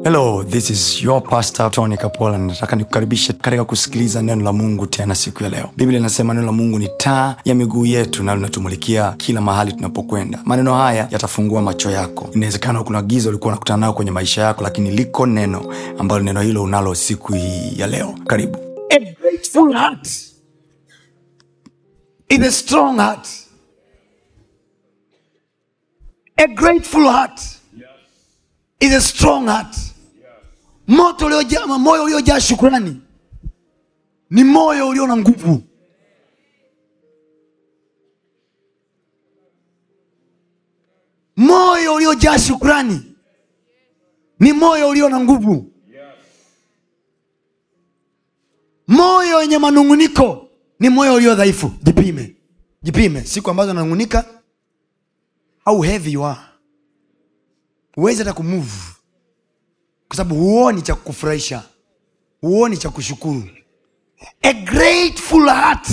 hello this is your pastor tony kapola nataka nikukaribishe katika kusikiliza neno la mungu tena siku ya leo biblia inasema neno la mungu ni taa ya miguu yetu na linatumulikia kila mahali tunapokwenda maneno haya yatafungua macho yako inawezekana kuna giza ulikuwa unakutana nayo kwenye maisha yako lakini liko neno ambalo neno hilo unalo siku hii ya leo karibu A grateful heart is a strong heart. A grateful heart is a strong heart. Moto uliojaa, moyo uliojaa shukrani ni moyo ulio na nguvu. Moyo uliojaa shukrani ni moyo ulio na nguvu. moyo wenye manunguniko ni moyo ulio dhaifu jipime jipime siku ambazo nanungunika au heavy you are huwezi hata kumove kwa sababu huoni cha kukufurahisha huoni cha kushukuru a grateful heart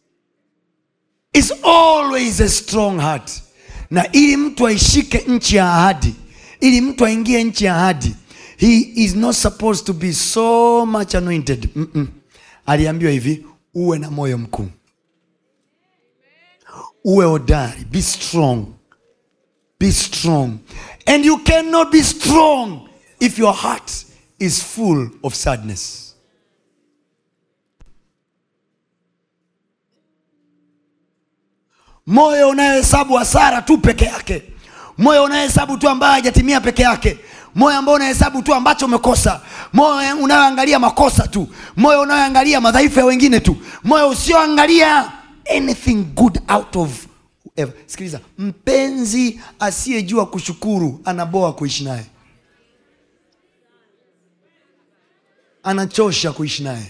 is always a strong heart na ili mtu aishike nchi ya ahadi ili mtu aingie nchi ya ahadi he is not supposed to be so much anointed Mm-mm. aliambiwa hivi uwe na moyo mkuu uwe hodari be strong be strong and you cannot be strong if your heart is full of sadness moyo unayohesabu hasara tu peke yake moyo unayohesabu tu ambayo hajatimia peke yake moyo ambao unahesabu tu ambacho umekosa moyo unayoangalia makosa tu moyo unayoangalia madhaifu ya wengine tu moyo usioangalia anything good out of whoever. sikiliza mpenzi asiyejua kushukuru anaboa kuishi naye anachosha kuishi naye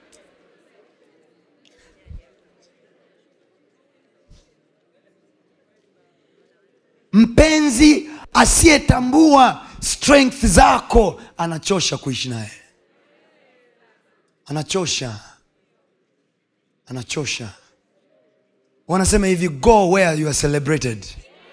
mpenzi asiyetambua strength zako anachosha kuishi naye anachosha anachosha wanasema hivi go where you are celebrated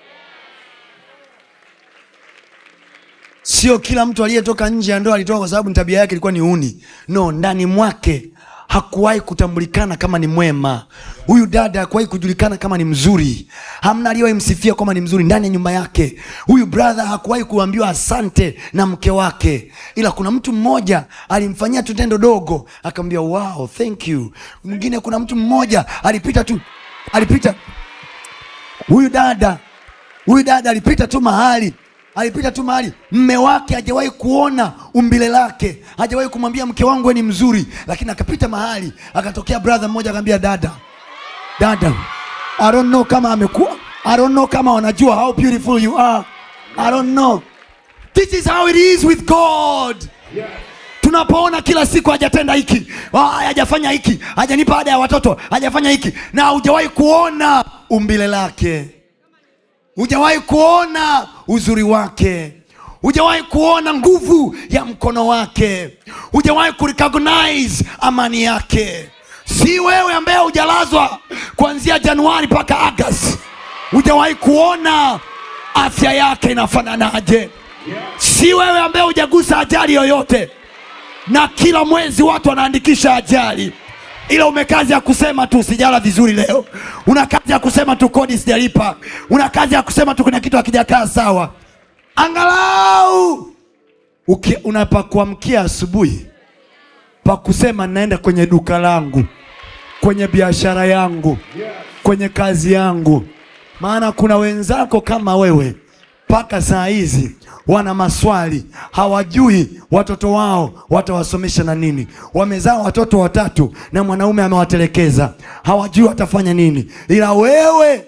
sio kila mtu aliyetoka nje ya ndoa alitoka kwa sababu ni tabia yake ilikuwa ni uni no ndani mwake hakuwahi kutambulikana kama ni mwema huyu dada hakuwahi kujulikana kama ni mzuri hamna aliyewahi msifia kama ni mzuri ndani ya nyumba yake huyu brother hakuwahi kuambiwa asante na mke wake ila kuna mtu mmoja alimfanyia tu tendo dogo akamwambia wow thank you mwingine kuna mtu mmoja alipita tu alipita huyu dada huyu dada alipita tu mahali alipita tu mahali mme wake hajawahi kuona umbile lake hajawahi kumwambia mke wangu we ni mzuri lakini akapita mahali akatokea brother mmoja akamwambia dada dada i don't know kama amekuwa i don't know kama wanajua how beautiful you are i don't know this is how it is with god tunapoona kila siku hajatenda hiki ah, hajafanya hiki hajanipa ada ya watoto hajafanya hiki na hujawahi kuona umbile lake hujawahi kuona uzuri wake hujawahi kuona nguvu ya mkono wake hujawahi kurecognize amani yake si wewe ambaye hujalazwa kuanzia januari mpaka agasti hujawahi kuona afya yake inafananaje si wewe ambaye hujagusa ajali yoyote na kila mwezi watu wanaandikisha ajali ila ume kazi ya kusema tu sijala vizuri leo una kazi ya kusema tu kodi sijalipa una kazi ya kusema tu kuna kitu hakijakaa sawa angalau uki- unapakuamkia asubuhi pa kusema naenda kwenye duka langu kwenye biashara yangu kwenye kazi yangu maana kuna wenzako kama wewe mpaka saa hizi wana maswali hawajui watoto wao watawasomesha na nini wamezaa watoto watatu na mwanaume amewatelekeza hawajui watafanya nini ila wewe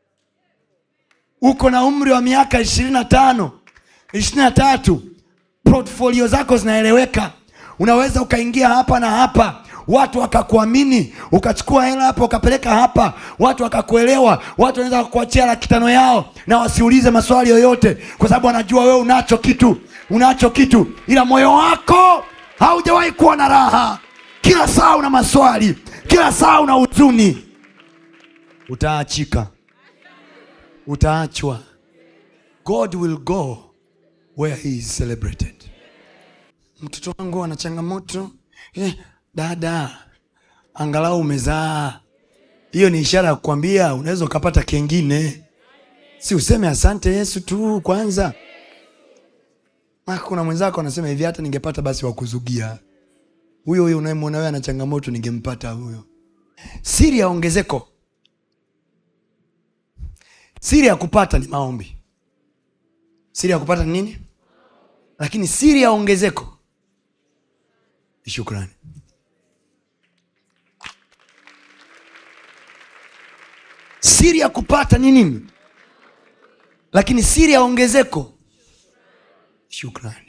uko na umri wa miaka ishirini na tano ishirini na tatu portfolio zako zinaeleweka unaweza ukaingia hapa na hapa watu wakakuamini ukachukua hela hapa ukapeleka hapa watu wakakuelewa watu wanaweza kukuachia laki tano yao na wasiulize maswali yoyote kwa sababu wanajua wewe unacho kitu unacho kitu ila moyo wako haujawahi kuwa na raha kila saa una maswali kila saa una huzuni utaachika utaachwa god will go where he is celebrated mtoto wangu ana changamoto eh, dada angalau umezaa hiyo ni ishara ya kukwambia unaweza ukapata kengine si useme asante yesu tu kwanza Maka kuna mwenzako anasema hivi hata ningepata basi wakuzugia huyo huyo unayemwona wewe ana changamoto ningempata huyo siri ya ongezeko siri ya kupata ni maombi siri ya kupata ni nini lakini siri ya ongezeko ni shukrani siri ya kupata ni nini lakini siri ya ongezeko shukrani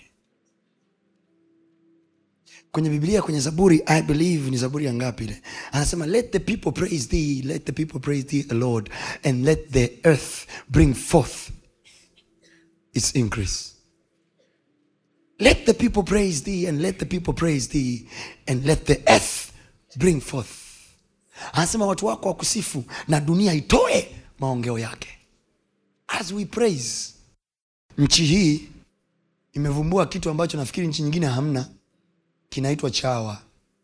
kwenye biblia kwenye zaburi i believe ni zaburi ya ngapi ile anasema let the people praise thee let the people praise thee a lord and let the earth bring forth its increase let the people praise thee and let the people praise thee and let the earth bring forth anasema watu wako wakusifu na dunia itoe maongeo yake as we praise nchi hii imevumbua kitu ambacho nafikiri nchi nyingine hamna kinaitwa chawa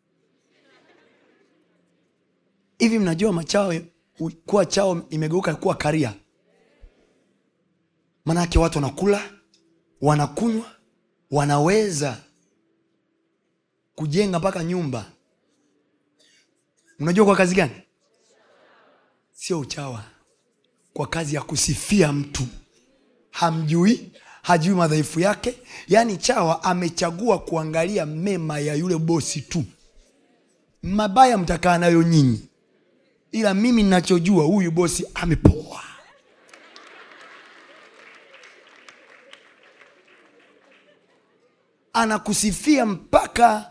hivi mnajua machawa u- kuwa chawa imegeuka kuwa karia maanake watu wanakula wanakunywa wanaweza kujenga mpaka nyumba unajua kwa kazi gani sio uchawa kwa kazi ya kusifia mtu hamjui hajui madhaifu yake yaani chawa amechagua kuangalia mema ya yule bosi tu mabaya mtakaa nayo nyinyi ila mimi ninachojua huyu bosi amepoa anakusifia mpaka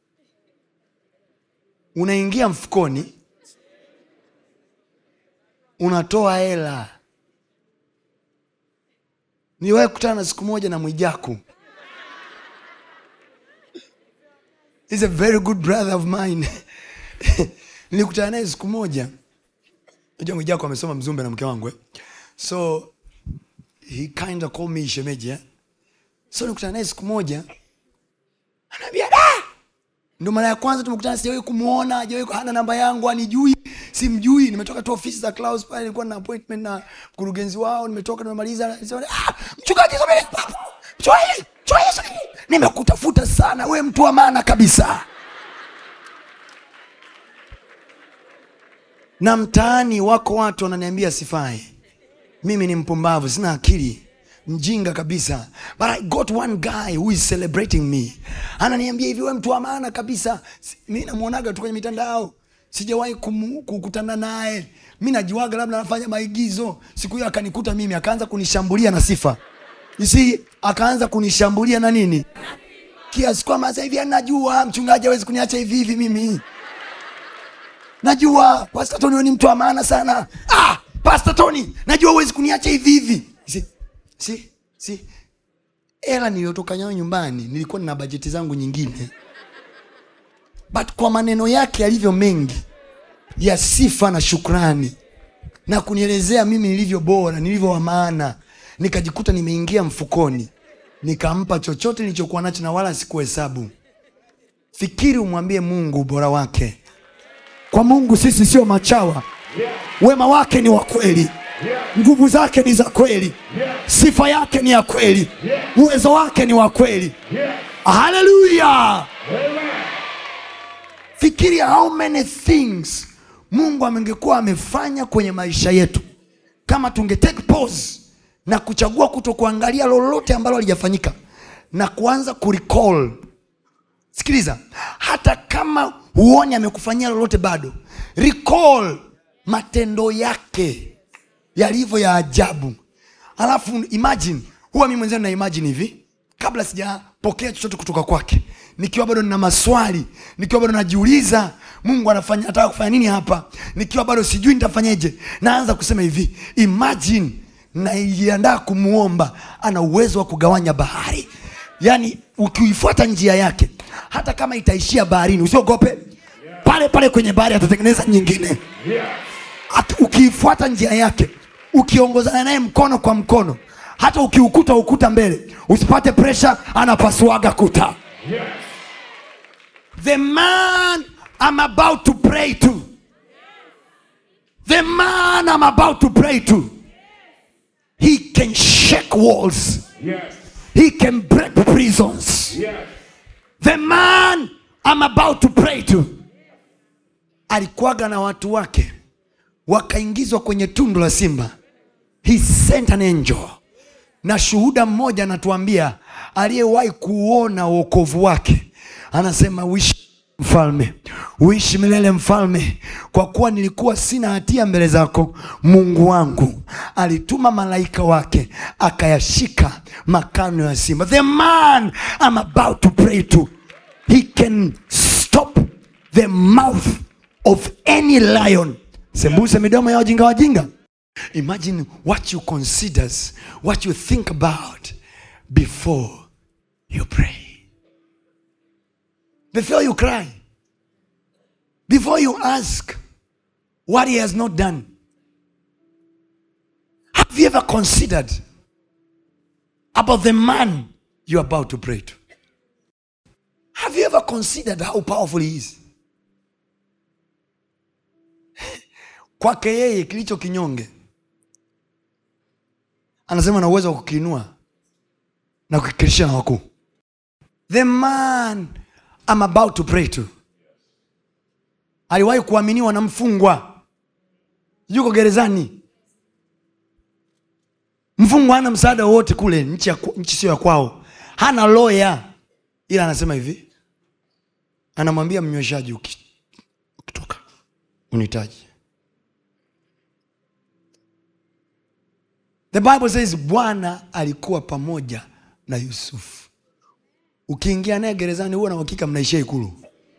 unaingia mfukoni unatoa hela niwahi kutana na siku moja na mwijaku He's a very good brother of mine nilikutana naye siku moja najua mwijaku amesoma mzumbe na mke wangu eh? so he kind of called me shemeji eh? so nilikutana naye siku moja anaambia da ndo mara ya kwanza tumekutana sijawahi kumwona hajawahi hana namba yangu anijui simjui nimetoka tu ofisi za Klaus pale nilikuwa na appointment na mkurugenzi wao nimetoka nimemaliza Anasema, ah, mchungaji subiri hapo. mchungaji mchungaji subiri nimekutafuta sana we mtu wa maana kabisa na mtaani wako watu wananiambia sifai mimi ni mpumbavu sina akili mjinga kabisa but i got one guy who is celebrating me ananiambia hivi we mtu wa maana kabisa Si- mi namwonaga tu kwenye mitandao sijawahi kumu- kukutana naye mi najiwaga labda anafanya maigizo siku hiyo akanikuta mimi akaanza kunishambulia na sifa You see, akaanza kunishambulia na nini kiasi kwamba sasa hivi anajua mchungaji hawezi kuniacha hivi hivi mimi najua Pastor Tony wewe ni mtu wa maana sana ah, Pastor Tony najua huwezi kuniacha hivi hivi si, si, si. hela niliyotoka nayo nyumbani nilikuwa nina bajeti zangu nyingine but kwa maneno yake yalivyo mengi ya sifa na shukrani na kunielezea mimi nilivyo bora nilivyo wa maana nikajikuta nimeingia mfukoni nikampa chochote nilichokuwa nacho na wala sikuhesabu fikiri umwambie mungu ubora wake kwa mungu sisi sio machawa wema wake ni wa kweli nguvu zake ni za kweli sifa yake ni ya kweli uwezo wake ni wa kweli haleluya fikiria how many things mungu amengekuwa amefanya kwenye maisha yetu kama tunge take pause na kuchagua kuto kuangalia lolote ambalo halijafanyika na kuanza kurecall sikiliza hata kama huoni amekufanyia lolote bado recall matendo yake yalivyo ya ajabu alafu imagine huwa mi mwenzenu na imagine hivi kabla sijapokea chochote kutoka kwake nikiwa bado nina maswali nikiwa bado najiuliza mungu anafanya anataka kufanya nini hapa nikiwa bado sijui nitafanyeje naanza kusema hivi imagine naijiandaa kumwomba ana uwezo wa kugawanya bahari yaani ukiifuata njia yake hata kama itaishia baharini usiogope pale pale kwenye bahari atatengeneza nyingine At- ukiifuata njia yake ukiongozana naye mkono kwa mkono hata ukiukuta ukuta mbele usipate presha anapasuaga kuta Yes. The man I'm about to pray to. The man I'm about to pray to. He can shake walls. Yes. He can break prisons. Yes. The man I'm about to pray to. Alikuwaga na watu wake wakaingizwa kwenye tundu la simba. He sent an angel. Na shuhuda mmoja anatuambia aliyewahi kuona wokovu wake anasema uishi mfalme, uishi milele mfalme, kwa kuwa nilikuwa sina hatia mbele zako. Mungu wangu alituma malaika wake akayashika makano ya simba. The man I'm about to pray to, he can stop the mouth of any lion. Sembuse midomo ya wajinga wajinga. Imagine what you considers, what you think about before you pray. Before you cry. Before you ask what he has not done. Have you ever considered about the man you're about to pray to? Have you ever considered how powerful he is? Kwake yeye kilicho kinyonge anasema na uwezo wa kukiinua na kukikirisha na wakuu the man I'm about to pray to aliwahi kuaminiwa na mfungwa yuko gerezani mfungwa hana msaada wowote kule nchi, ya, nchi sio ya kwao hana loya ila anasema hivi anamwambia mnyweshaji uki- ukitoka unihitaji the bible says bwana alikuwa pamoja na yusufu ukiingia naye gerezani huwa na uhakika mnaishia ikulu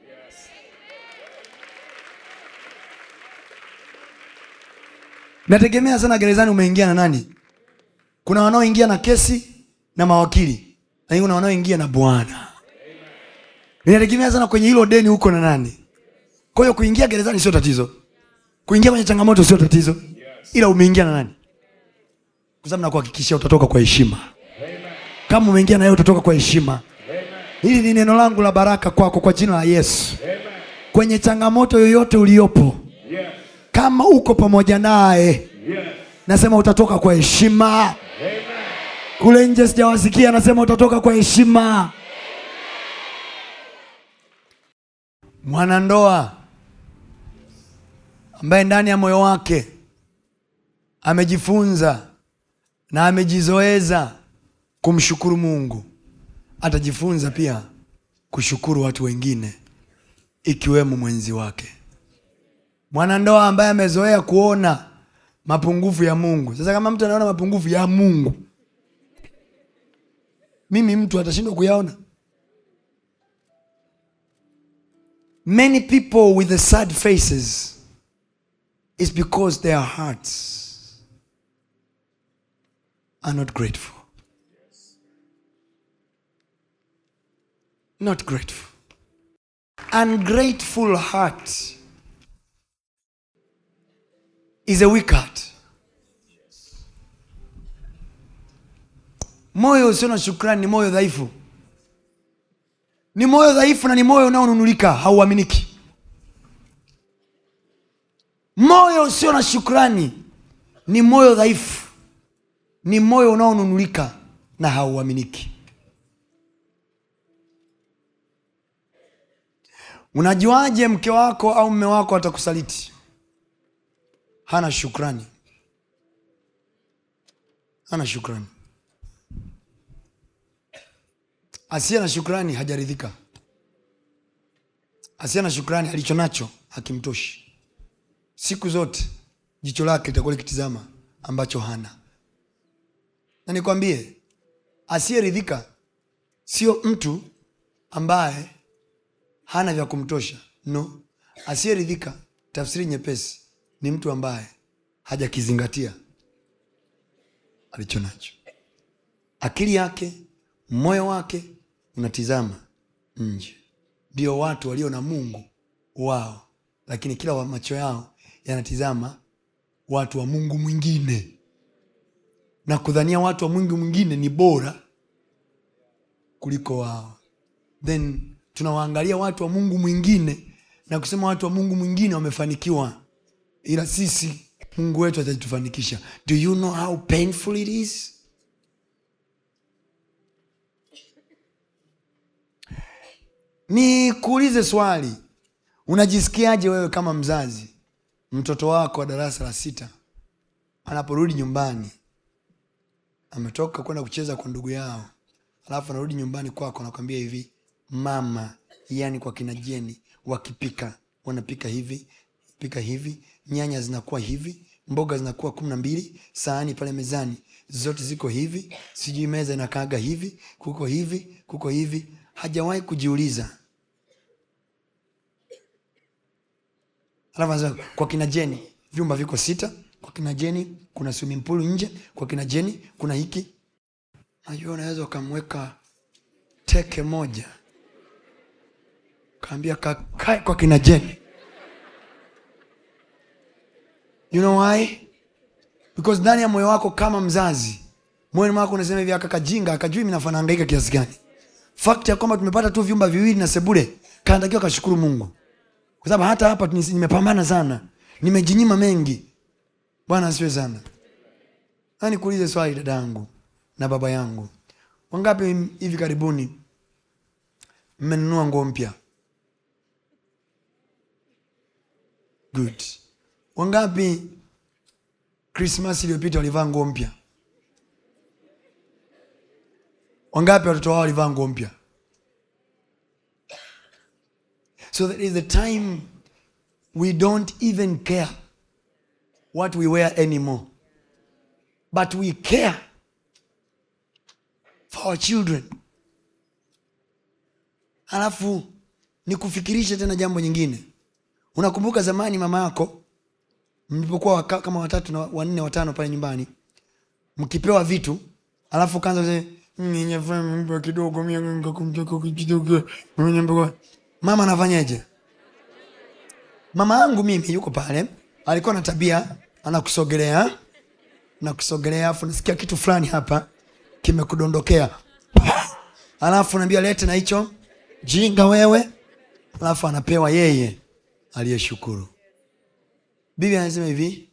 nategemea sana gerezani umeingia na nani kuna wanaoingia na kesi na mawakili lakini kuna wanaoingia na bwana inategemea sana kwenye hilo deni huko na nani kwa hiyo kuingia gerezani sio tatizo kuingia kwenye changamoto sio tatizo ila umeingia na nani kwa sababu nakuhakikishia utatoka kwa heshima kama umeingia na yeye utatoka kwa heshima hili ni neno langu la baraka kwako kwa jina la yesu kwenye changamoto yoyote uliopo Yes. kama uko pamoja naye Yes. nasema utatoka kwa heshima kule nje sijawasikia nasema utatoka kwa heshima mwanandoa ambaye ndani ya moyo wake amejifunza na amejizoeza kumshukuru mungu atajifunza pia kushukuru watu wengine ikiwemo mwenzi wake mwanandoa ambaye amezoea kuona mapungufu ya mungu sasa kama mtu anaona mapungufu ya mungu mimi mtu atashindwa kuyaona many people with the sad faces is because their hearts are not grateful not grateful ungrateful heart is a weak heart moyo usio na shukrani ni moyo dhaifu ni moyo dhaifu na ni moyo unaonunulika hauaminiki moyo usio na shukrani ni moyo dhaifu ni moyo unaonunulika na hauaminiki unajuaje mke wako au mme wako atakusaliti hana shukrani hana shukrani asiye na shukrani hajaridhika asiye na shukrani alicho nacho hakimtoshi siku zote jicho lake litakuwa likitizama ambacho hana na nikwambie asiyeridhika sio mtu ambaye hana vya kumtosha no asiyeridhika tafsiri nyepesi ni mtu ambaye hajakizingatia alicho nacho akili yake moyo wake unatizama nje ndio watu walio na mungu wao lakini kila wa macho yao yanatizama watu wa mungu mwingine na kudhania watu wa mungu mwingine ni bora kuliko wao then tunawaangalia watu wa mungu mwingine na kusema watu wa mungu mwingine wamefanikiwa ila sisi mungu wetu atatufanikisha do you know how painful it is nikuulize swali unajisikiaje wewe kama mzazi mtoto wako wa darasa la sita anaporudi nyumbani ametoka kwenda kucheza kwa ndugu yao alafu anarudi nyumbani kwako anakwambia hivi mama yani kwa kina jeni wakipika wanapika hivi pika hivi nyanya zinakuwa hivi mboga zinakuwa kumi na mbili sahani pale mezani zote ziko hivi sijui meza inakaaga hivi kuko hivi kuko hivi hajawahi kujiuliza alafu anasema kwa kina jeni vyumba viko sita kwa kina jeni kuna swimming pool nje kwa kina jeni kuna hiki najua unaweza ukamweka teke moja kaambia kakae kwa kina jeni you know why because ndani ya moyo wako kama mzazi moyoni mwako unasema hivi akakajinga akajui minafanaangaika kiasi gani fakti ya kwamba tumepata tu vyumba viwili na sebule kanatakiwa kashukuru mungu kwa sababu hata hapa ni- nimepambana sana nimejinyima mengi bwana asiwe sana na nikuulize swali dada yangu na baba yangu wangapi hivi karibuni mmenunua nguo mpya good wangapi krismas iliyopita walivaa nguo mpya wangapi watoto wao walivaa nguo mpya so that is the time we don't even care what we wear anymore but we care for our children alafu nikufikirishe tena jambo nyingine unakumbuka zamani mama yako mlipokuwa waka, kama watatu na wanne watano pale nyumbani mkipewa vitu alafu kaanza kusema, "Mm, ninyefanya mambo kidogo mimi nikakumtoka kidogo mimi nyambo." mama anafanyaje mama yangu mimi yuko pale alikuwa na tabia anakusogelea nakusogelea afu nasikia kitu fulani hapa kimekudondokea alafu naambia lete na hicho jinga wewe alafu anapewa yeye aliyeshukuru bibi anasema hivi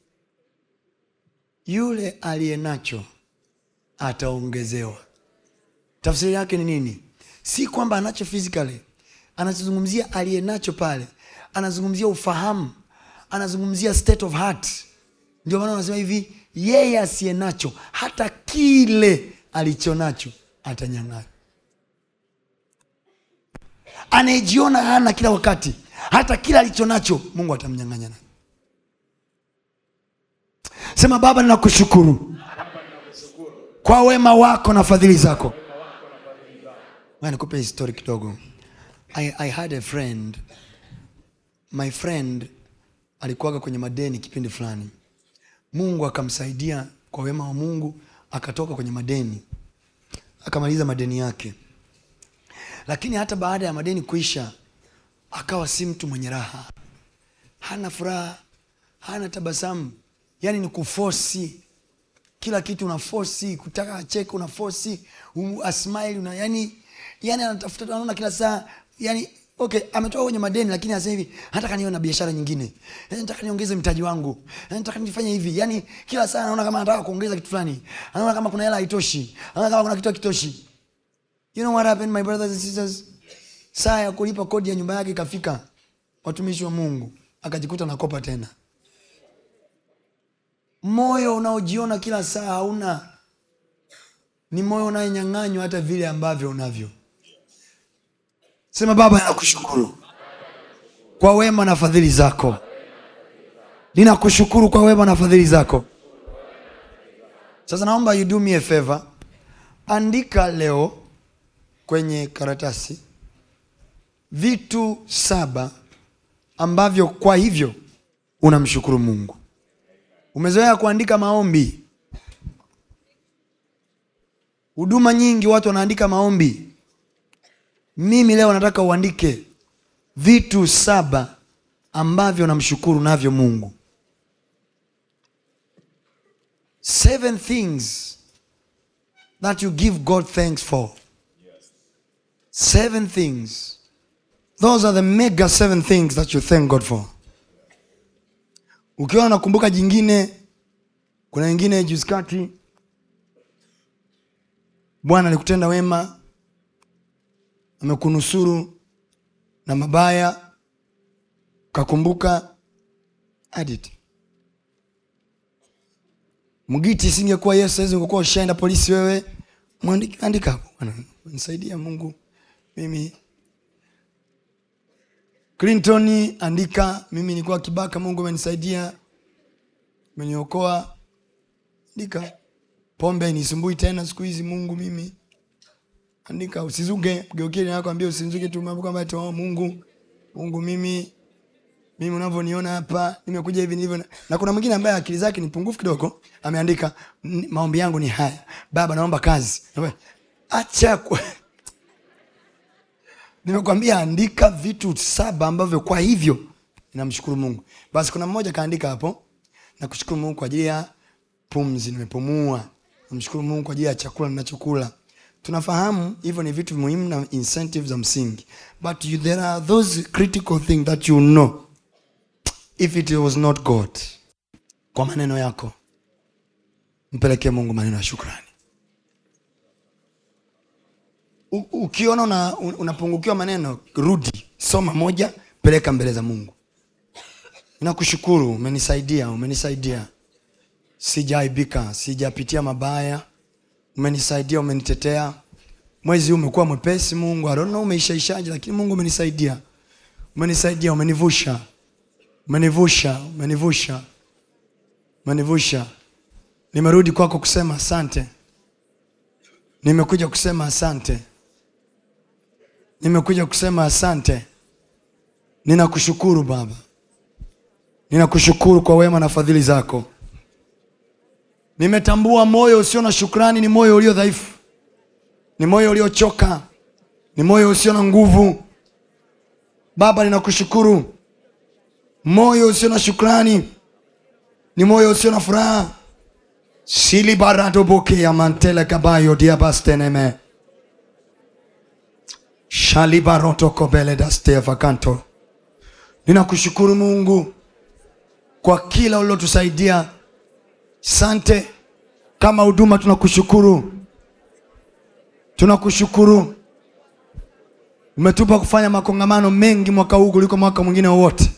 yule aliye nacho ataongezewa tafsiri yake ni nini si kwamba anacho physically anazungumzia aliye nacho pale anazungumzia ufahamu anazungumzia state of heart ndio maana anasema hivi yeye asiye nacho hata kile alicho nacho atanyang'anya anayejiona hana kila wakati hata kile alicho nacho mungu atamnyang'anya nacho sema baba ninakushukuru kwa wema wako na fadhili zako Ngoja nikupe histori kidogo I, I had a friend my friend alikuwaga kwenye madeni kipindi fulani mungu akamsaidia kwa wema wa mungu akatoka kwenye madeni akamaliza madeni yake lakini hata baada ya madeni kuisha akawa si mtu mwenye raha hana furaha hana tabasamu yaani ni kufosi kila kitu una fosi kutaka acheke una fosi um, asmile una yani yani anatafuta anaona kila saa yani okay ametoka kwenye madeni lakini anasema hivi nataka niwe na biashara nyingine Eh, nataka niongeze mtaji wangu Eh, nataka nifanye hivi yani kila saa anaona kama anataka kuongeza kitu fulani anaona kama kuna hela haitoshi anaona kama kuna kitu hakitoshi you know what happened my brothers and sisters saa ya kulipa kodi ya nyumba yake ikafika watumishi wa mungu akajikuta nakopa tena moyo unaojiona kila saa hauna ni moyo unayenyang'anywa hata vile ambavyo unavyo sema baba nakushukuru kwa wema na fadhili zako ninakushukuru kwa wema na fadhili zako sasa naomba you do me a favor andika leo kwenye karatasi vitu saba ambavyo kwa hivyo unamshukuru mungu umezoea kuandika maombi huduma nyingi watu wanaandika maombi mimi leo nataka uandike vitu saba ambavyo namshukuru navyo mungu seven things that you give god thanks for seven things those are the mega seven things that you thank god for ukiwa unakumbuka jingine kuna ingine juzi kati bwana alikutenda wema amekunusuru na mabaya ukakumbuka adit mgiti isingekuwa yesu saizi ungekuwa ushaenda polisi wewe mwandiki- andika hapo bwana nisaidia mungu mimi clinton andika mimi nilikuwa kibaka mungu amenisaidia umeniokoa andika pombe nisumbui tena siku hizi mungu mimi andika usizuge geukie yako ambia usizuge tu mambo kwamba eti, oh, mungu mungu mimi mimi unavyoniona hapa nimekuja hivi nilivyo na kuna mwingine ambaye akili zake ni pungufu kidogo ameandika "N- maombi yangu ni haya baba naomba kazi acha kwa... nimekwambia andika vitu saba ambavyo kwa hivyo namshukuru mungu basi kuna mmoja kaandika hapo nakushukuru mungu kwa ajili ya pumzi nimepumua namshukuru mungu kwa ajili ya chakula ninachokula tunafahamu hivyo ni vitu muhimu na incentive za msingi but you, there are those critical things that you know if it was not god kwa maneno yako mpelekee mungu maneno ya shukrani U- ukiona una, unapungukiwa maneno rudi soma moja peleka mbele za mungu nakushukuru umenisaidia umenisaidia sijaaibika sijapitia mabaya umenisaidia umenitetea mwezi huu umekuwa mwepesi mungu I don't know umeishaishaje lakini mungu umenisaidia umenisaidia umenivusha umenivusha umenivusha umenivusha nimerudi kwako kusema asante nimekuja kusema asante nimekuja kusema asante ninakushukuru baba ninakushukuru kwa wema na fadhili zako nimetambua moyo usio na shukrani ni moyo ulio dhaifu ni moyo uliochoka ni moyo usio na nguvu baba ninakushukuru moyo usio na shukrani ni moyo usio na furaha silibaradoboke mantele kabayo diabasteneme shalibarotokobeledastevakanto ninakushukuru mungu kwa kila ulilotusaidia sante kama huduma tunakushukuru tunakushukuru umetupa kufanya makongamano mengi mwaka huu kuliko mwaka mwingine wowote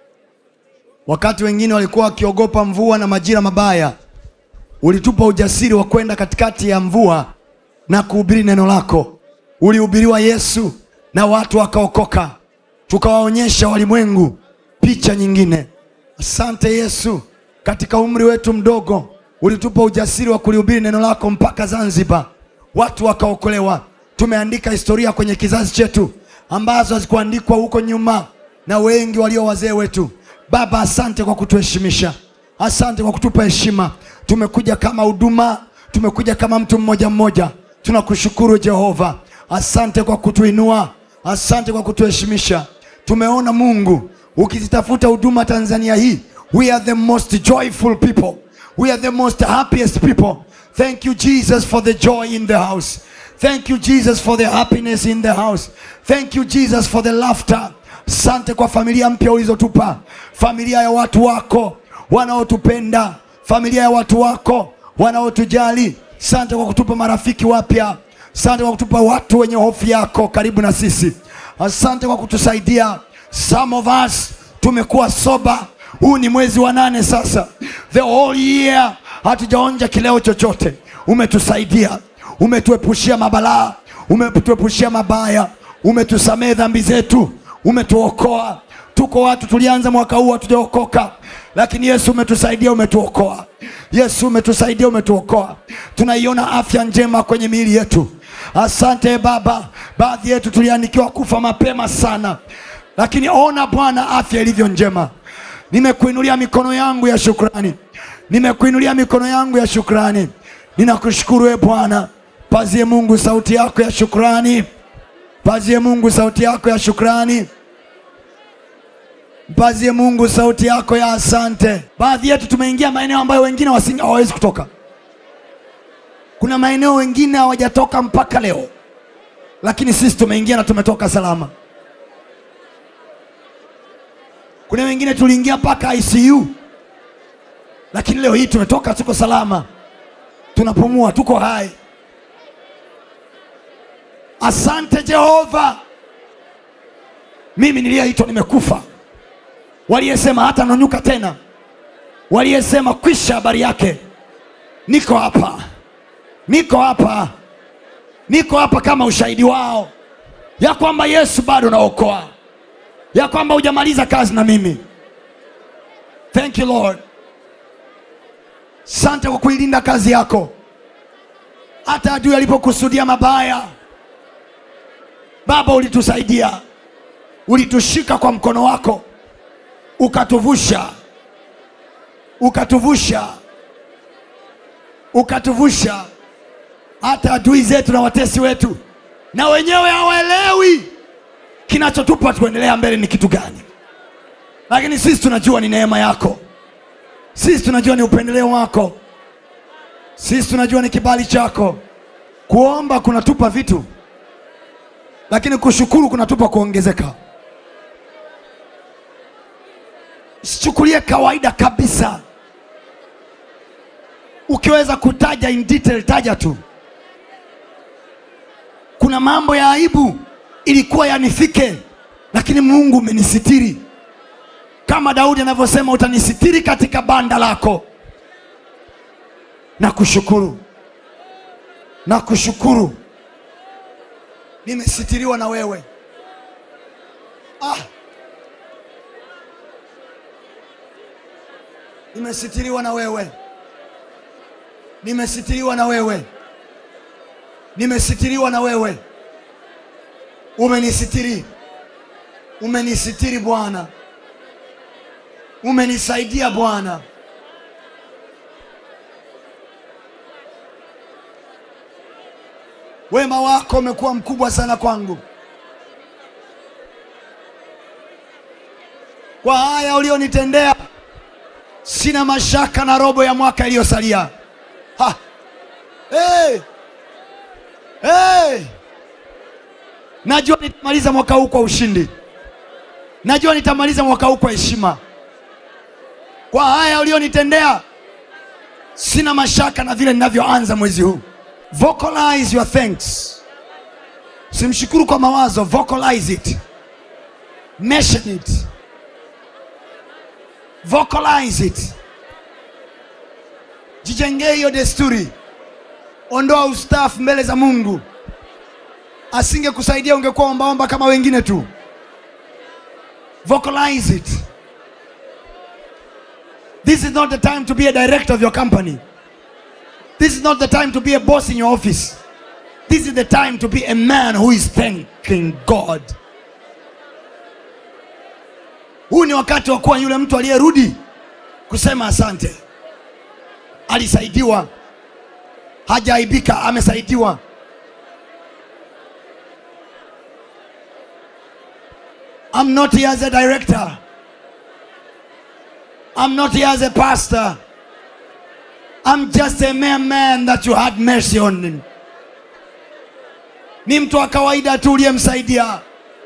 wakati wengine walikuwa wakiogopa mvua na majira mabaya ulitupa ujasiri wa kwenda katikati ya mvua na kuhubiri neno lako ulihubiriwa yesu na watu wakaokoka tukawaonyesha walimwengu picha nyingine asante yesu katika umri wetu mdogo ulitupa ujasiri wa kulihubiri neno lako mpaka zanzibar watu wakaokolewa tumeandika historia kwenye kizazi chetu ambazo hazikuandikwa huko nyuma na wengi walio wazee wetu baba asante kwa kutuheshimisha asante kwa kutupa heshima tumekuja kama huduma tumekuja kama mtu mmoja mmoja tunakushukuru jehova asante kwa kutuinua asante kwa kutuheshimisha tumeona mungu ukizitafuta huduma tanzania hii we are the most joyful people we are the most happiest people thank you jesus for the joy in the house thank you jesus for the happiness in the house thank you jesus for the laughter asante kwa familia mpya ulizotupa familia ya watu wako wanaotupenda familia ya watu wako wanaotujali asante kwa kutupa marafiki wapya asante kwa kutupa watu wenye hofu yako karibu na sisi asante kwa kutusaidia some of us tumekuwa soba huu ni mwezi wa nane sasa the whole year hatujaonja kileo chochote umetusaidia umetuepushia mabalaa umetuepushia mabaya umetusamehe dhambi zetu umetuokoa tuko watu tulianza mwaka huu hatujaokoka lakini yesu umetusaidia umetuokoa yesu umetusaidia umetuokoa tunaiona afya njema kwenye miili yetu asante baba baadhi yetu tuliandikiwa kufa mapema sana lakini ona bwana afya ilivyo njema nimekuinulia mikono yangu ya shukrani nimekuinulia mikono yangu ya shukrani ninakushukuru e bwana pazie mungu sauti yako ya shukrani pazie mungu sauti yako ya shukrani mpazie mungu sauti yako ya asante baadhi yetu tumeingia maeneo ambayo wengine wasingi- hawawezi kutoka kuna maeneo wengine hawajatoka mpaka leo lakini sisi tumeingia na tumetoka salama. Kuna wengine tuliingia mpaka ICU, lakini leo hii tumetoka, tuko salama, tunapumua, tuko hai. Asante Jehova. Mimi niliyeitwa nimekufa, waliyesema hata nonyuka tena, waliyesema kwisha habari yake, niko hapa, niko hapa, niko hapa kama ushahidi wao ya kwamba Yesu bado naokoa, ya kwamba hujamaliza kazi na mimi. Thank you Lord, sante kwa kuilinda kazi yako, hata adui alipokusudia mabaya Baba, ulitusaidia, ulitushika kwa mkono wako, ukatuvusha, ukatuvusha, ukatuvusha. Hata adui zetu na watesi wetu na wenyewe hawaelewi kinachotupa tuendelea mbele ni kitu gani, lakini sisi tunajua ni neema yako, sisi tunajua ni upendeleo wako, sisi tunajua ni kibali chako. Kuomba kunatupa vitu lakini kushukuru kunatupa kuongezeka. Sichukulie kawaida kabisa. Ukiweza kutaja in detail, taja tu. Kuna mambo ya aibu ilikuwa yanifike, lakini Mungu umenisitiri, kama Daudi anavyosema, utanisitiri katika banda lako. Na kushukuru, na kushukuru nimesitiriwa na wewe ah. Nimesitiriwa na wewe, nimesitiriwa na wewe, nimesitiriwa na wewe. Umenisitiri, umenisitiri Bwana, umenisaidia Bwana. Wema wako umekuwa mkubwa sana kwangu. Kwa haya ulionitendea, sina mashaka na robo ya mwaka iliyosalia. Ha! Hey! Hey! Najua nitamaliza mwaka huu kwa ushindi, najua nitamaliza mwaka huu kwa heshima. Kwa haya ulionitendea, sina mashaka na vile ninavyoanza mwezi huu. Vocalize your thanks. Simshukuru kwa mawazo, vocalize it. Mention it. Vocalize it. Jijengee hiyo desturi. Ondoa ustafu mbele za Mungu. Asingekusaidia ungekuwa ombaomba kama wengine tu. Vocalize it. This is not the time to be a director of your company. This is not the time to be a boss in your office. This is the time to be a man who is thanking God. Huu ni wakati wa kuwa yule mtu aliyerudi kusema asante. Alisaidiwa, hajaaibika, amesaidiwa. I'm not here as a director. I'm not here as a pastor. I'm just a mere man that you had mercy on him. Ni mtu wa kawaida tu uliyemsaidia.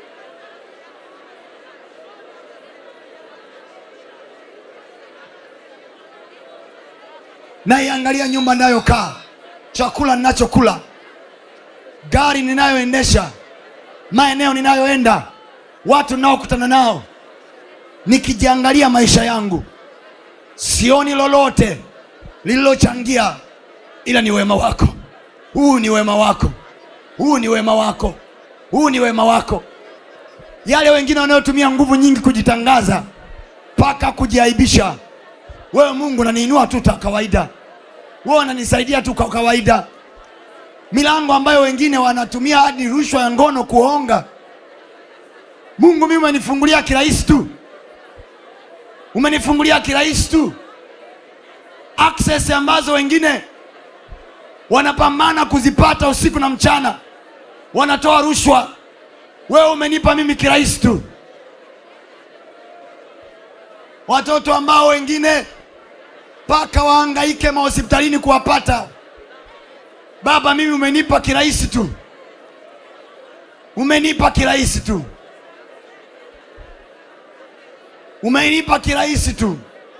Naiangalia nyumba ninayokaa, chakula ninachokula, gari ninayoendesha, maeneo ninayoenda, watu ninaokutana nao, nikijiangalia maisha yangu, sioni lolote lililochangia ila ni wema wako. Huu ni wema wako, huu ni wema wako, huu ni wema wako. Yale wengine wanayotumia nguvu nyingi kujitangaza mpaka kujiaibisha, wewe Mungu unaniinua tu ta kawaida, wewe unanisaidia tu kwa kawaida. Milango ambayo wengine wanatumia hadi rushwa ya ngono kuonga, Mungu mimi umenifungulia kirahisi tu, umenifungulia kirahisi tu access ambazo wengine wanapambana kuzipata usiku na mchana, wanatoa rushwa. Wewe umenipa mimi kirahisi tu. Watoto ambao wengine mpaka wahangaike mahospitalini kuwapata, Baba, mimi umenipa kirahisi tu. umenipa kirahisi tu umenipa kirahisi tu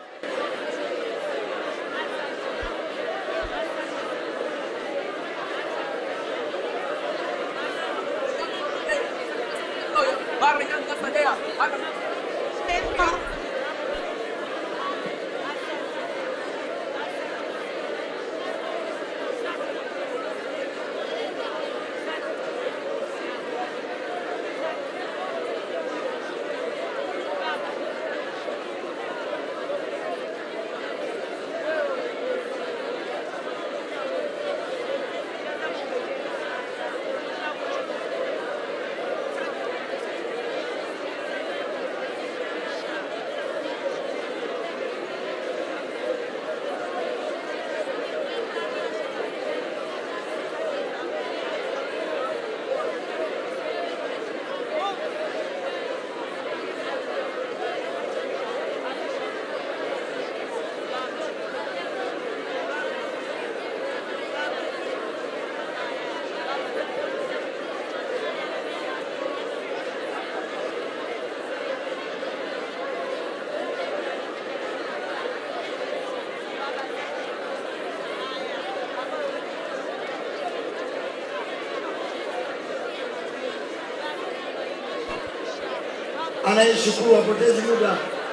anayeshukuru apotezi muda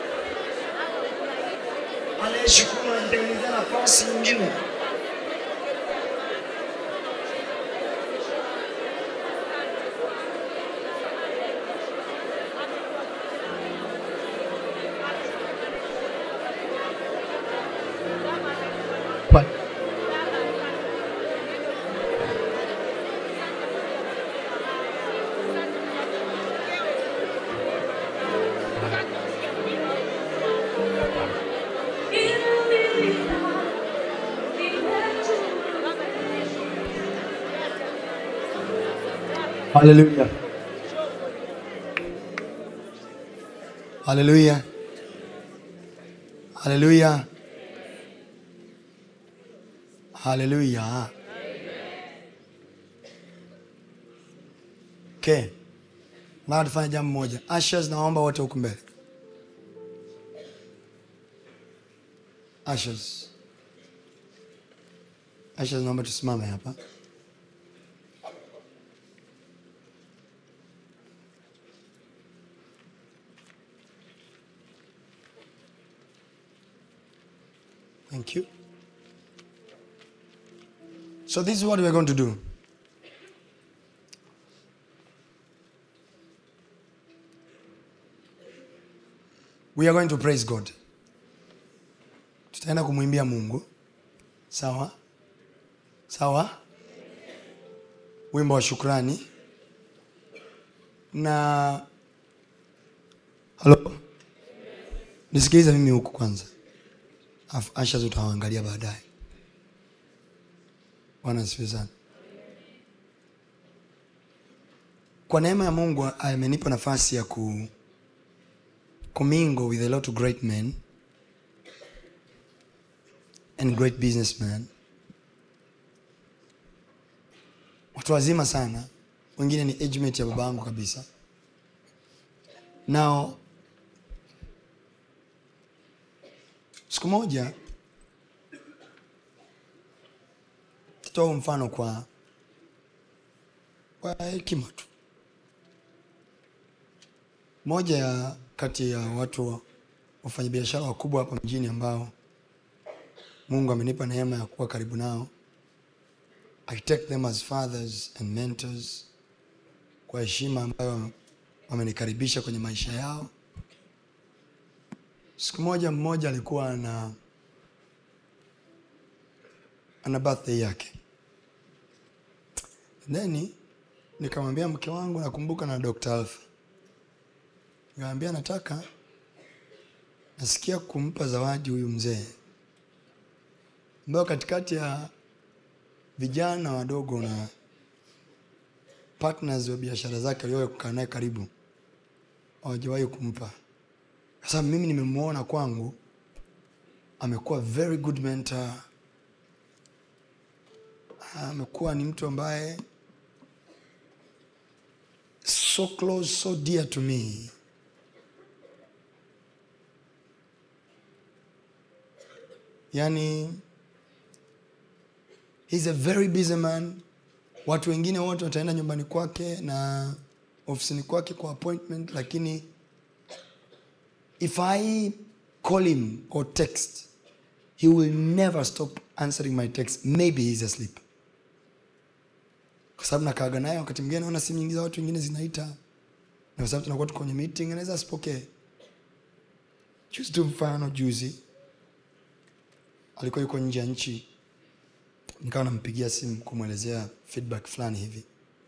anayeshukuru anajitengenezea nafasi nyingine haleluya haleluya haleluya haleluya okay nataka tufanye jambo moja ashas naomba wote huku mbele ashas ashas naomba tusimame hapa Thank you. So this is what we're going to do. We are going to praise God. Tutaenda kumwimbia Mungu. Sawa? Sawa? Wimbo wa shukrani. Na Halo? Nisikilize mimi huku kwanza. Afu Asha tutawaangalia baadaye. Bwana asifiwe sana. Kwa neema ya Mungu amenipa nafasi ya ku kumingle with a lot of great men and great businessmen. Watu wazima sana, wengine ni age mate ya babangu kabisa. Now siku moja tatoa mfano kwa kwa hekima tu. Moja ya kati ya watu wa- wafanyabiashara wakubwa hapa mjini ambao Mungu amenipa neema ya kuwa karibu nao. I take them as fathers and mentors kwa heshima ambayo wamenikaribisha kwenye maisha yao. Siku moja mmoja alikuwa ana ana birthday yake, then nikamwambia mke wangu, nakumbuka na Dr. Alpha, nikamwambia nataka, nasikia kumpa zawadi huyu mzee ambayo katikati ya vijana wadogo na partners wa biashara zake waliowahi kukaa naye karibu hawajawahi kumpa kwa sababu mimi nimemwona kwangu amekuwa very good mentor amekuwa ni mtu ambaye so close so dear to me yani he's a very busy man watu wengine wote wataenda nyumbani kwake na ofisini kwake kwa appointment lakini if i call him or text he will never stop answering my text maybe he's asleep kwa sababu nakaaga naye wakati mwingine naona simu nyingi za watu wengine zinaita na kwa sababu tunakuwa tuko kwenye meeting anaweza asipokee juzi tu mfano juzi alikuwa yuko nje ya nchi nikawa nampigia simu kumwelezea feedback fulani hivi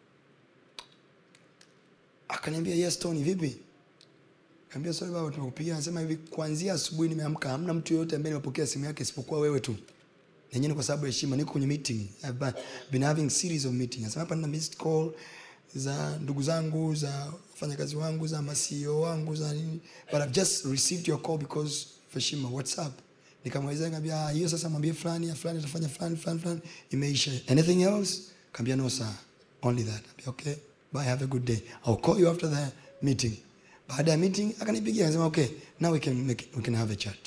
akaniambia yes tony vipi kaambia sorry baba tumekupigia anasema hivi kuanzia asubuhi nimeamka hamna mtu yoyote ambaye nimepokea simu yake isipokuwa wewe tu nenyewe ni kwa sababu ya heshima niko kwenye meeting I've been- been having series of meeting anasema hapa nina missed call za ndugu zangu za wafanyakazi wangu za masio wangu za nini but I've just received your call because of heshima what's up nikamwelezea nikamwambia "Ah, hiyo sasa mwambie fulani ya fulani atafanya fulani fulani fulani imeisha anything else kaambia no sir only that Nikamwambia, okay bye have a good day I'll call you after the meeting baada ya meeting akanipigia akasema okay now we can make, we can have a chat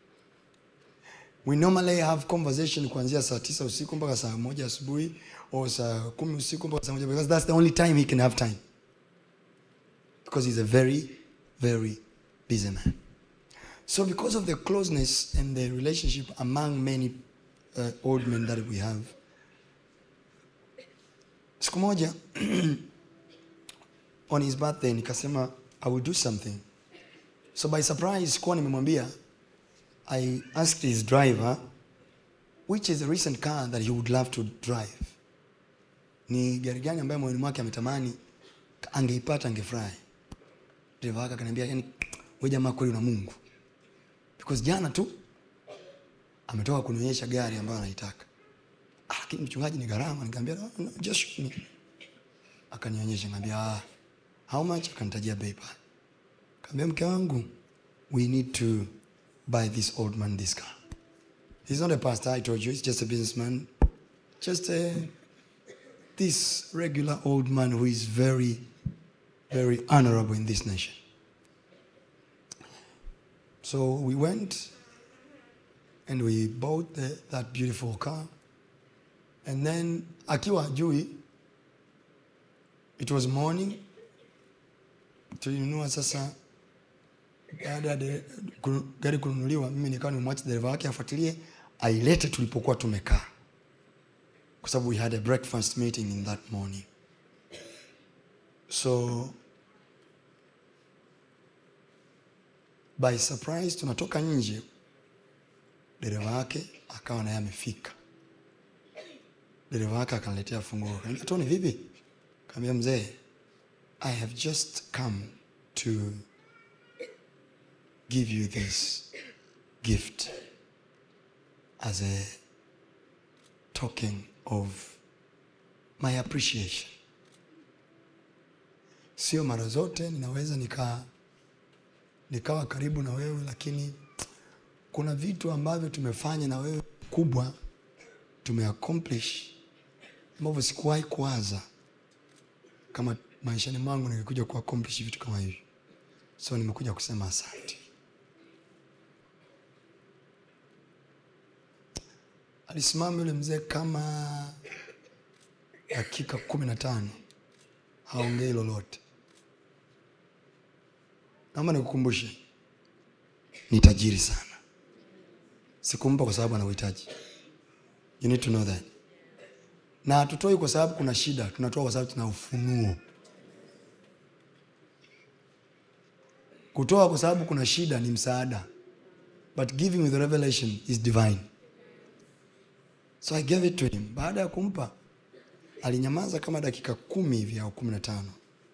we normally have conversation kuanzia saa tisa usiku mpaka saa moja asubuhi or saa kumi usiku mpaka saa moja because that's the only time he can have time because he's a very very busy man so because of the closeness and the relationship among many uh, old men that we have siku moja on his birthday nikasema i will do something so by surprise kuwa nimemwambia I asked his driver which is the recent car that he would love to drive. Ni gari gani ambayo moyoni mwake ametamani angeipata angefurahi. Dereva wake akaniambia, yani wewe jamaa kweli una Mungu. Because jana tu ametoka kunionyesha gari ambayo anaitaka. "Ah, Lakini mchungaji ni gharama. Nikamwambia, no, no, just show me. Akanionyesha, nikamwambia, ah, how much? Akanitajia bei pale. Kaambia mke wangu, we need to buy this old man this car. He's not a pastor, I told you, he's just a businessman. Just a, this regular old man who is very, very honorable in this nation. So we went and we bought the, that beautiful car. And then akiwa ajui, it was morning, tulinunua sasa baada ya de- kunu- gari kununuliwa mimi nikawa nimemwacha dereva wake afuatilie ailete tulipokuwa tumekaa kwa sababu we had a breakfast meeting in that morning so by surprise tunatoka nje dereva wake akawa naye amefika dereva wake akaniletea funguo kaniambia toni vipi kaambia mzee i have just come to give you this gift as a token of my appreciation. Sio mara zote ninaweza nika nikawa karibu na wewe, lakini kuna vitu ambavyo tumefanya na wewe kubwa tumeaccomplish ambavyo sikuwahi kuwaza kama maishani mwangu ningekuja kuaccomplish vitu kama hivi. So nimekuja kusema asante. Alisimama yule mzee kama dakika kumi na tano haongei lolote. Naomba nikukumbushe, ni tajiri sana. Sikumpa kwa sababu ana uhitaji. You need to know that. Na hatutoi kwa sababu kuna shida, tunatoa kwa sababu tuna ufunuo. Kutoa kwa sababu kuna shida ni msaada, but giving with revelation is divine. So I gave it to him. Baada ya kumpa, alinyamaza kama dakika kumi hivi au kumi na tano.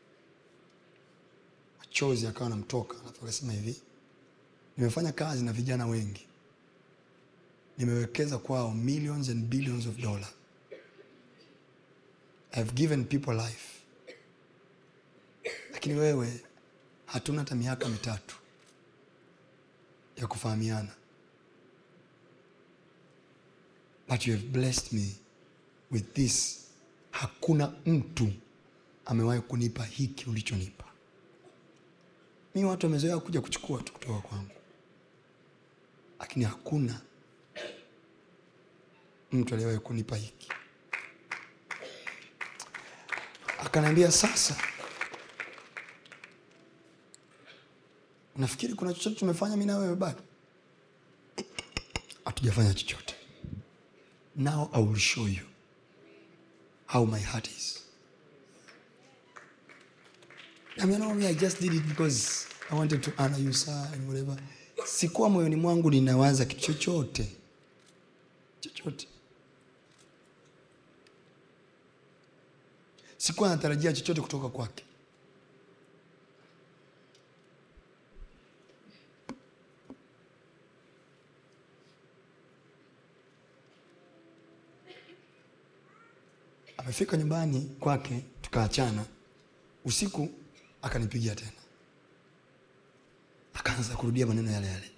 Machozi akawa anamtoka, alafu akasema hivi, nimefanya kazi na vijana wengi, nimewekeza kwao millions and billions of dollars. I've given people life, lakini wewe hatuna hata miaka mitatu ya kufahamiana but you have blessed me with this hakuna mtu amewahi kunipa hiki ulichonipa mi watu wamezoea kuja kuchukua tu kutoka kwangu lakini hakuna mtu aliyewahi kunipa hiki akaniambia sasa nafikiri kuna chochote tumefanya mi na wewe bado hatujafanya chochote now i will show you how my heart is I mean, no, I just did it because I wanted to honor you sir and whatever. Sikuwa moyoni mwangu ninawaza kitu chochote chochote, sikuwa natarajia chochote kutoka kwake. Amefika nyumbani kwake, tukaachana. Usiku akanipigia tena, akaanza kurudia maneno yale yale.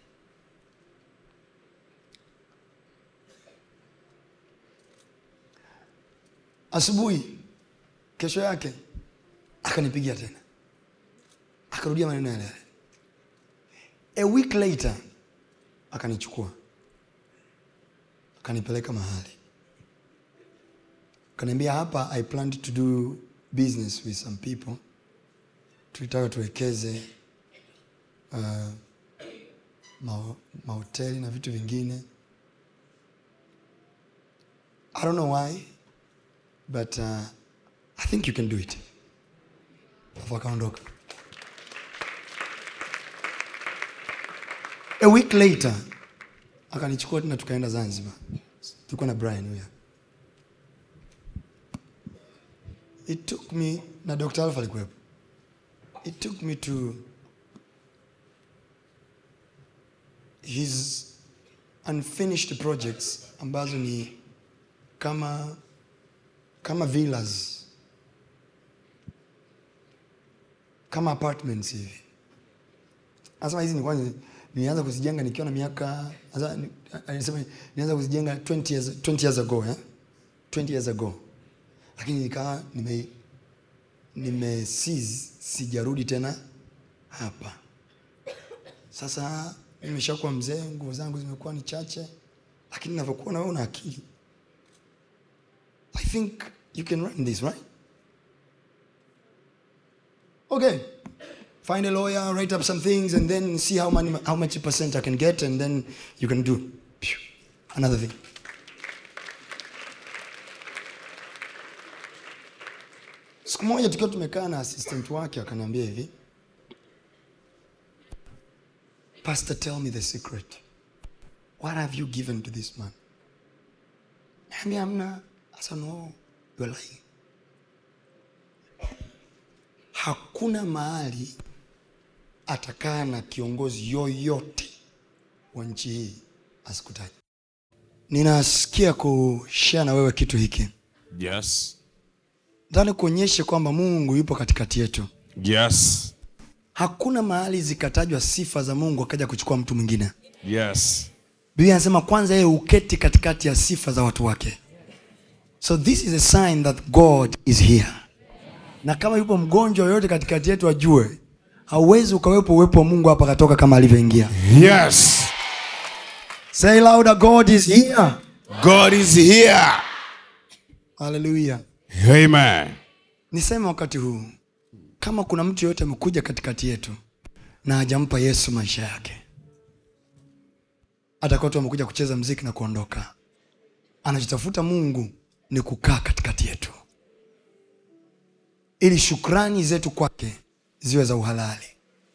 Asubuhi kesho yake akanipigia tena, akarudia maneno yale yale. A week later akanichukua akanipeleka mahali akaniambia, hapa I planned to do business with some people tulitaka tuwekeze uh, ma- mahoteli na vitu vingine i don't know why but uh, i think you can do it alafu akaondoka a week later akanichukua tena tukaenda zanzibar tulikuwa na brian huyo it took me na dr alfa alikuwepo it took me to his unfinished projects ambazo ni kama kama villas kama apartments hivi anasema hizi nilikuwa ni- nilianza kuzijenga nikiwa na miaka sasa ni- alisema nilianza kuzijenga 20 years, 20 years ago eh? 20 years ago lakini nikawa nime nime seize, sijarudi tena hapa sasa nimeshakuwa mzee nguvu zangu zimekuwa ni chache lakini navyokuwa na wewe una akili i think you can run this right okay find a lawyer write up some things and then see how, many, how much percent i can get and then you can do Phew. another thing siku moja tukiwa tumekaa na assistant wake akaniambia hivi pastor tell me the secret what have you given to this man naambia amna asa no you're lying hakuna mahali atakaa na kiongozi yoyote wa nchi hii asikutaji ninasikia kushare na wewe kitu hiki Yes. nataka kuonyeshe kwamba mungu yupo katikati yetu Yes. hakuna mahali zikatajwa sifa za mungu akaja kuchukua mtu mwingine Yes. biblia anasema kwanza yeye uketi katikati ya sifa za watu wake so this is a sign that god is here na kama yupo mgonjwa yoyote katikati yetu ajue hauwezi ukawepo uwepo wa mungu hapa akatoka kama alivyoingia Yes. say louder god is here God is here. haleluya Amen. niseme wakati huu kama kuna mtu yoyote amekuja katikati yetu na hajampa yesu maisha yake atakuwa tu amekuja kucheza mziki na kuondoka anachotafuta mungu ni kukaa katikati yetu ili shukrani zetu kwake ziwe za uhalali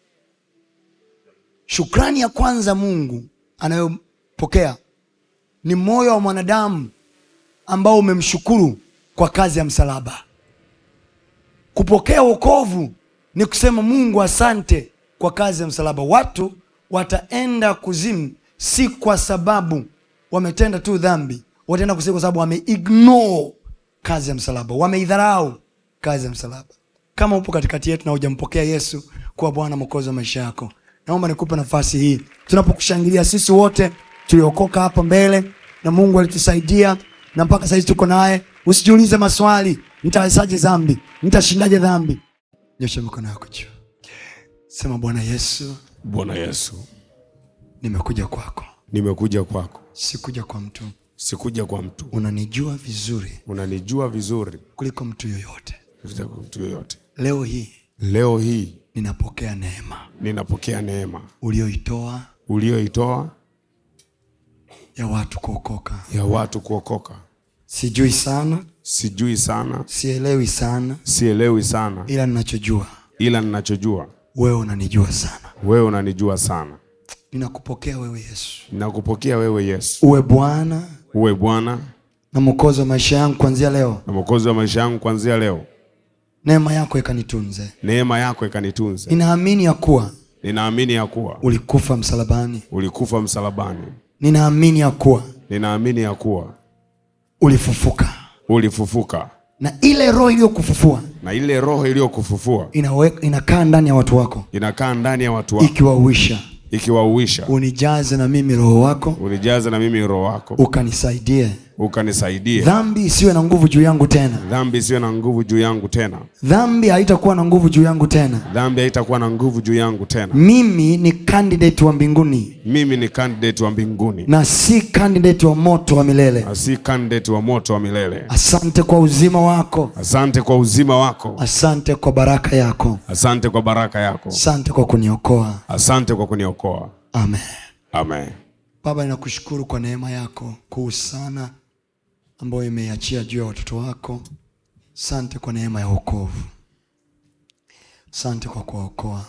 shukrani ya kwanza mungu anayopokea ni moyo wa mwanadamu ambao umemshukuru kwa kazi ya msalaba kupokea wokovu ni kusema mungu asante kwa kazi ya msalaba watu wataenda kuzimu si kwa sababu wametenda tu dhambi wataenda kuzimu kwa sababu wameignore kazi ya msalaba wameidharau kazi ya msalaba kama upo katikati yetu na hujampokea yesu kuwa bwana mwokozi wa maisha yako naomba nikupe nafasi hii tunapokushangilia sisi wote tuliokoka hapa mbele na mungu alitusaidia na mpaka sahizi tuko naye usijiulize maswali nitawezaje dhambi nitashindaje dhambi nyosha mikono yako juu sema bwana yesu Bwana Yesu, nimekuja kwako nimekuja kwako, sikuja kwa mtu sikuja kwa mtu. unanijua vizuri Unanijua vizuri kuliko mtu yoyote kuliko mtu yoyote. leo hii Leo hii ninapokea neema ninapokea neema ulioitoa uliyoitoa ya watu kuokoka ya watu kuokoka. sijui sana Sijui sana, sielewi sana sielewi sana, ila ninachojua ila ninachojua wewe unanijua sana wewe unanijua sana. ninakupokea wewe yesu Ninakupokea wewe Yesu, uwe bwana uwe Bwana na mwokozi wa maisha yangu kuanzia leo na Mwokozi wa maisha yangu kuanzia leo. neema yako ikanitunze Neema yako ikanitunze. ninaamini ya kuwa Ninaamini ya kuwa ulikufa msalabani ulikufa msalabani. ninaamini ya kuwa Ninaamini ya kuwa ulifufuka ulifufuka, na ile roho iliyokufufua na ile roho iliyokufufua inawe- inakaa ndani ya watu wako inakaa ndani ya watu wako, ikiwauisha ikiwauisha. unijaze na mimi roho wako Unijaze na mimi roho wako, ukanisaidie ukanisaidie dhambi isiwe na nguvu juu yangu tena dhambi isiwe na nguvu juu yangu tena. dhambi haitakuwa na nguvu juu yangu tena Dhambi haitakuwa na nguvu juu yangu tena. mimi ni candidate wa mbinguni Mimi ni candidate wa mbinguni na si candidate wa moto wa milele na si candidate wa moto wa milele. asante kwa uzima wako Asante kwa uzima wako, asante kwa baraka yako asante kwa baraka yako, asante kwa kuniokoa asante kwa kuniokoa. amen Amen. baba ninakushukuru kwa neema yako kuu sana ambayo imeiachia juu ya watoto wako asante kwa neema ya wokovu asante kwa kuwaokoa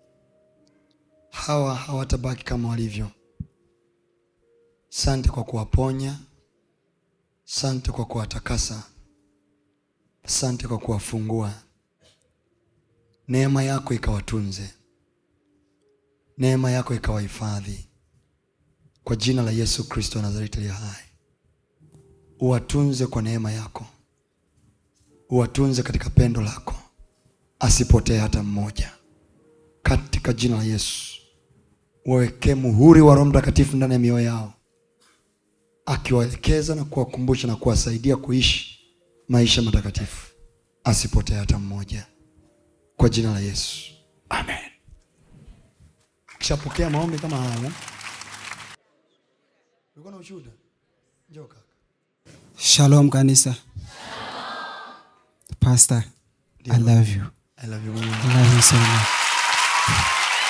hawa hawatabaki kama walivyo asante kwa kuwaponya asante kwa kuwatakasa asante kwa kuwafungua neema yako ikawatunze neema yako ikawahifadhi kwa jina la yesu kristo wa nazareti aliye hai uwatunze kwa neema yako uwatunze katika pendo lako asipotee hata mmoja katika jina la yesu wawekee muhuri wa roho mtakatifu ndani ya mioyo yao akiwaelekeza na kuwakumbusha na kuwasaidia kuishi maisha matakatifu asipotee hata mmoja kwa jina la yesu amen kishapokea maombi kama haya ulikuwa na ushuhuda njoo kaka Shalom kanisa. Pastor, I love you. I love you mama. I love you so much.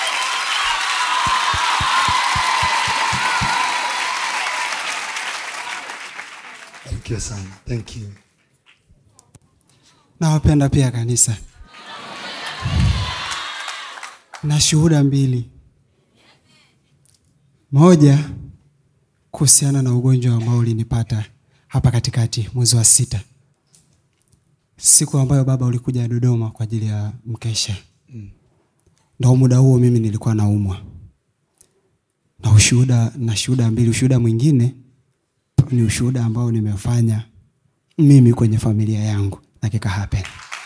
Barikiwe sana thank you Nawapenda pia kanisa. Na shuhuda mbili. Moja kuhusiana na ugonjwa ambao ulinipata hapa katikati mwezi wa sita, siku ambayo baba ulikuja Dodoma kwa ajili ya mkesha. Ndo muda huo mimi nilikuwa naumwa na ushuhuda na shuhuda mbili. Ushuhuda mwingine ni ushuhuda ambao nimefanya mimi kwenye familia yangu na kika happen.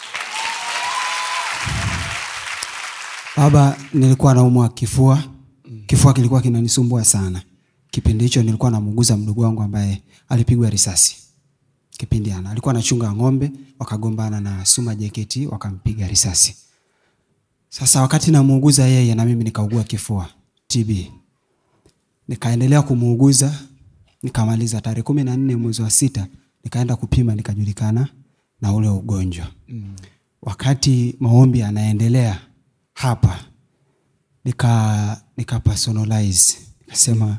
Baba, nilikuwa naumwa kifua, kifua kilikuwa kinanisumbua sana. Kipindi hicho nilikuwa namuguza mdogo wangu ambaye alipigwa risasi. Kipindi ana alikuwa anachunga ng'ombe, wakagombana na Suma JKT wakampiga risasi. Sasa wakati namuuguza yeye na mimi nikaugua kifua TB. Nikaendelea kumuuguza nikamaliza tarehe kumi na nne mwezi wa sita nikaenda kupima nikajulikana na ule ugonjwa mm. wakati maombi yanaendelea hapa nika nika personalize nikasema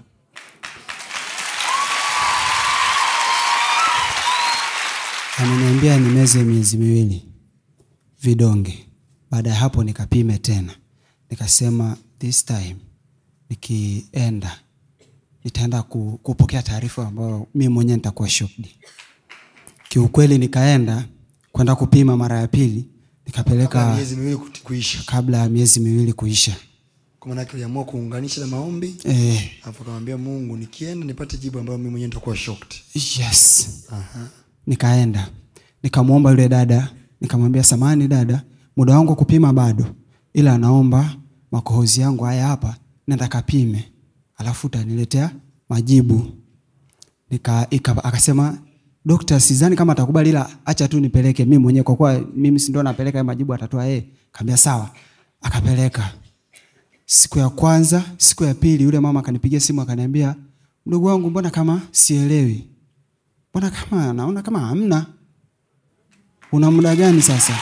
ameniambia nimeze miezi miwili vidonge baada ya hapo nikapime tena nikasema this time nikienda nitaenda ku, kupokea taarifa ambayo mi mwenyewe nitakuwa shocked kiukweli nikaenda kwenda kupima mara ya pili Kabla nikapeleka miezi miwili kuti- kuisha kabla ya miezi miwili kuisha kwa maana yake uliamua kuunganisha na maombi eh, alafu ukamwambia mungu nikienda nipate jibu ambayo mimi mwenyewe nitakuwa shocked yes nikaenda nikamwomba yule dada nikamwambia samani dada muda wangu wa kupima bado ila naomba makohozi yangu haya hapa nenda kapime alafu utaniletea majibu nika, ika, akasema dokta sidhani kama atakubali ila acha tu nipeleke mimi mwenyewe kwa kuwa mimi si ndo napeleka hayo majibu atatoa yeye kaambia sawa akapeleka siku ya kwanza siku ya pili yule mama akanipigia simu akaniambia mdogo wangu mbona kama sielewi mbona kama naona kama hamna una muda gani sasa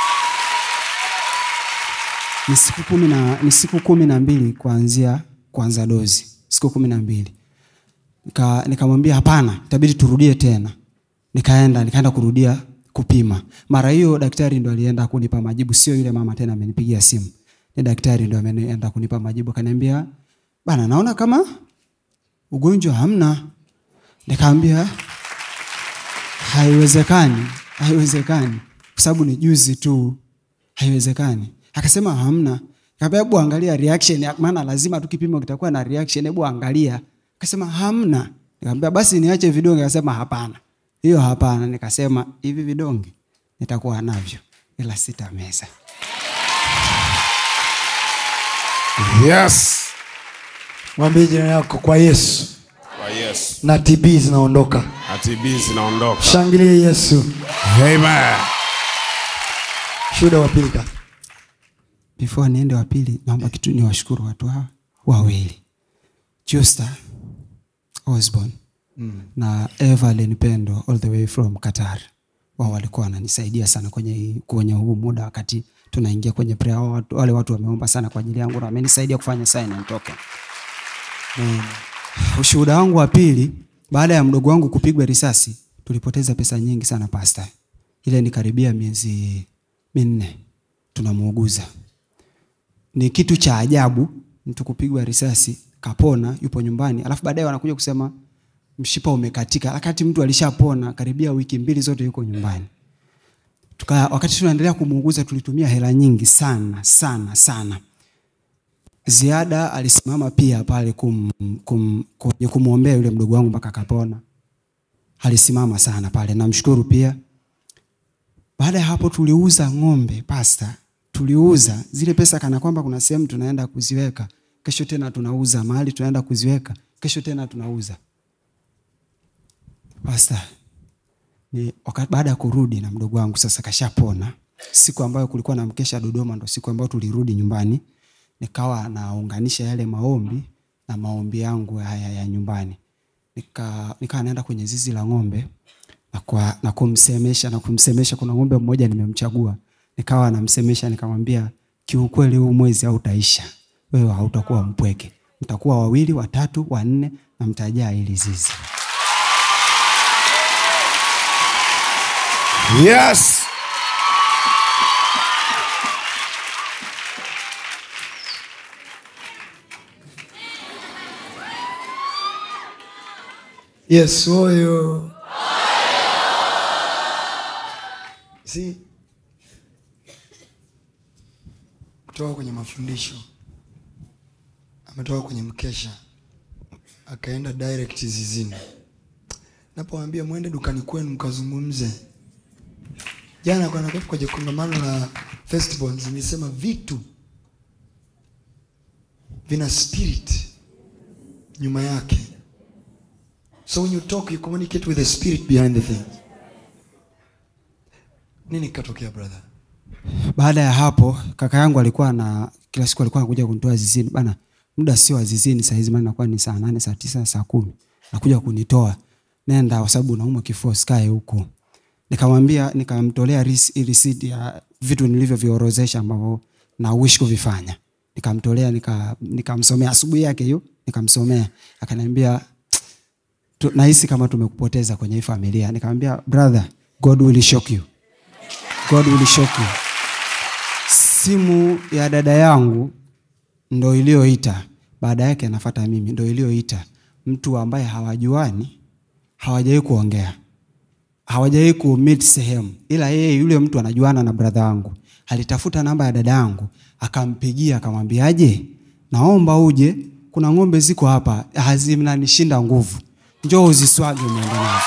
ni siku kumi na, ni siku kumi na mbili kuanzia kuanza dozi siku kumi na mbili Nika- nikamwambia hapana itabidi turudie tena nikaenda nikaenda kurudia kupima mara hiyo daktari ndo alienda kunipa majibu sio yule mama tena amenipigia simu ni daktari ndo ameenda kunipa majibu akaniambia bana naona kama ugonjwa hamna nikaambia haiwezekani haiwezekani kwa sababu ni juzi tu haiwezekani akasema hamna kaambia hebu angalia reaction ya- maana lazima tu kipimo kitakuwa na reaction hebu angalia akasema hamna nikamwambia basi niache vidonge akasema hapana hiyo hapana nikasema hivi vidonge nitakuwa navyo ila sitameza Yes. mwambie jirani yako kwa yesu Kwa Yesu. na tb zinaondoka Na TB zinaondoka. shangilie yesu Amen. shuhuda wa pili kaka before niende wa pili naomba kitu ni washukuru watu hawa wawili Justa Osborne mm. na Evelyn Pendo all the way from Qatar wao walikuwa wananisaidia sana kwenye hii- kwenye huu muda wakati tunaingia kwenye prayer Hao watu, wale watu wameomba sana kwa ajili yangu na wamenisaidia kufanya sign and token ushuhuda wangu wa pili baada ya mdogo wangu kupigwa risasi tulipoteza pesa nyingi sana pasta ile ni karibia miezi minne tunamuuguza ni kitu cha ajabu mtu kupigwa risasi kapona yupo nyumbani alafu baadaye wanakuja kusema mshipa umekatika wakati mtu alishapona karibia wiki mbili zote yuko nyumbani Tuka, wakati tunaendelea kumuuguza tulitumia hela nyingi sana sana sana ziada alisimama pia pale kum, kum, kwenye kumwombea yule mdogo wangu mpaka akapona alisimama sana pale namshukuru pia baada ya hapo tuliuza ng'ombe pasta tuliuza zile pesa kana kwamba kuna sehemu tunaenda kuziweka kesho tena tunauza mahali tunaenda kuziweka kesho tena tunauza pasta ni wakati baada ya kurudi na mdogo wangu sasa kashapona siku ambayo kulikuwa na mkesha dodoma ndo siku ambayo tulirudi nyumbani nikawa naunganisha yale maombi na maombi yangu haya ya nyumbani nika nikawa naenda kwenye zizi la ng'ombe na, kwa, na kumsemesha na kumsemesha kuna ng'ombe mmoja nimemchagua nikawa namsemesha nikamwambia kiukweli huu mwezi hautaisha wewe hautakuwa mpweke mtakuwa wawili watatu wanne na mtajaa hili zizi Yes. yesu oyo si kutoka kwenye mafundisho ametoka kwenye mkesha akaenda direct zizini napowambia mwende dukani kwenu mkazungumze jana kwa- kwenye kongamano la festivals nilisema vitu vina spirit nyuma yake So when you talk, you communicate with the spirit behind the thing. Nini katokea brother? baada ya hapo kaka yangu alikuwa na kila siku alikuwa anakuja kunitoa zizini bana muda sio wa zizini sahizi maana nakuwa ni saa nane saa tisa saa kumi nakuja kunitoa nenda kwa sababu naumwa kifua sikae huku nikamwambia nikamtolea ris- risiti ya vitu nilivyoviorozesha ambavyo na wish kuvifanya nikamtolea nika- nikamsomea asubuhi yake hiyo nikamsomea akaniambia "Tu- nahisi kama tumekupoteza kwenye hii familia nikamwambia brother god will shock you god will shock you simu ya dada yangu ndo iliyoita baada yake anafata mimi ndo iliyoita mtu ambaye hawajuani hawajawai kuongea hawajawai kumit sehemu ila yeye yule mtu anajuana na bradha wangu alitafuta namba ya dada yangu akampigia akamwambiaje naomba uje kuna ng'ombe ziko hapa hazinanishinda nguvu njoo uziswage umeenda nazo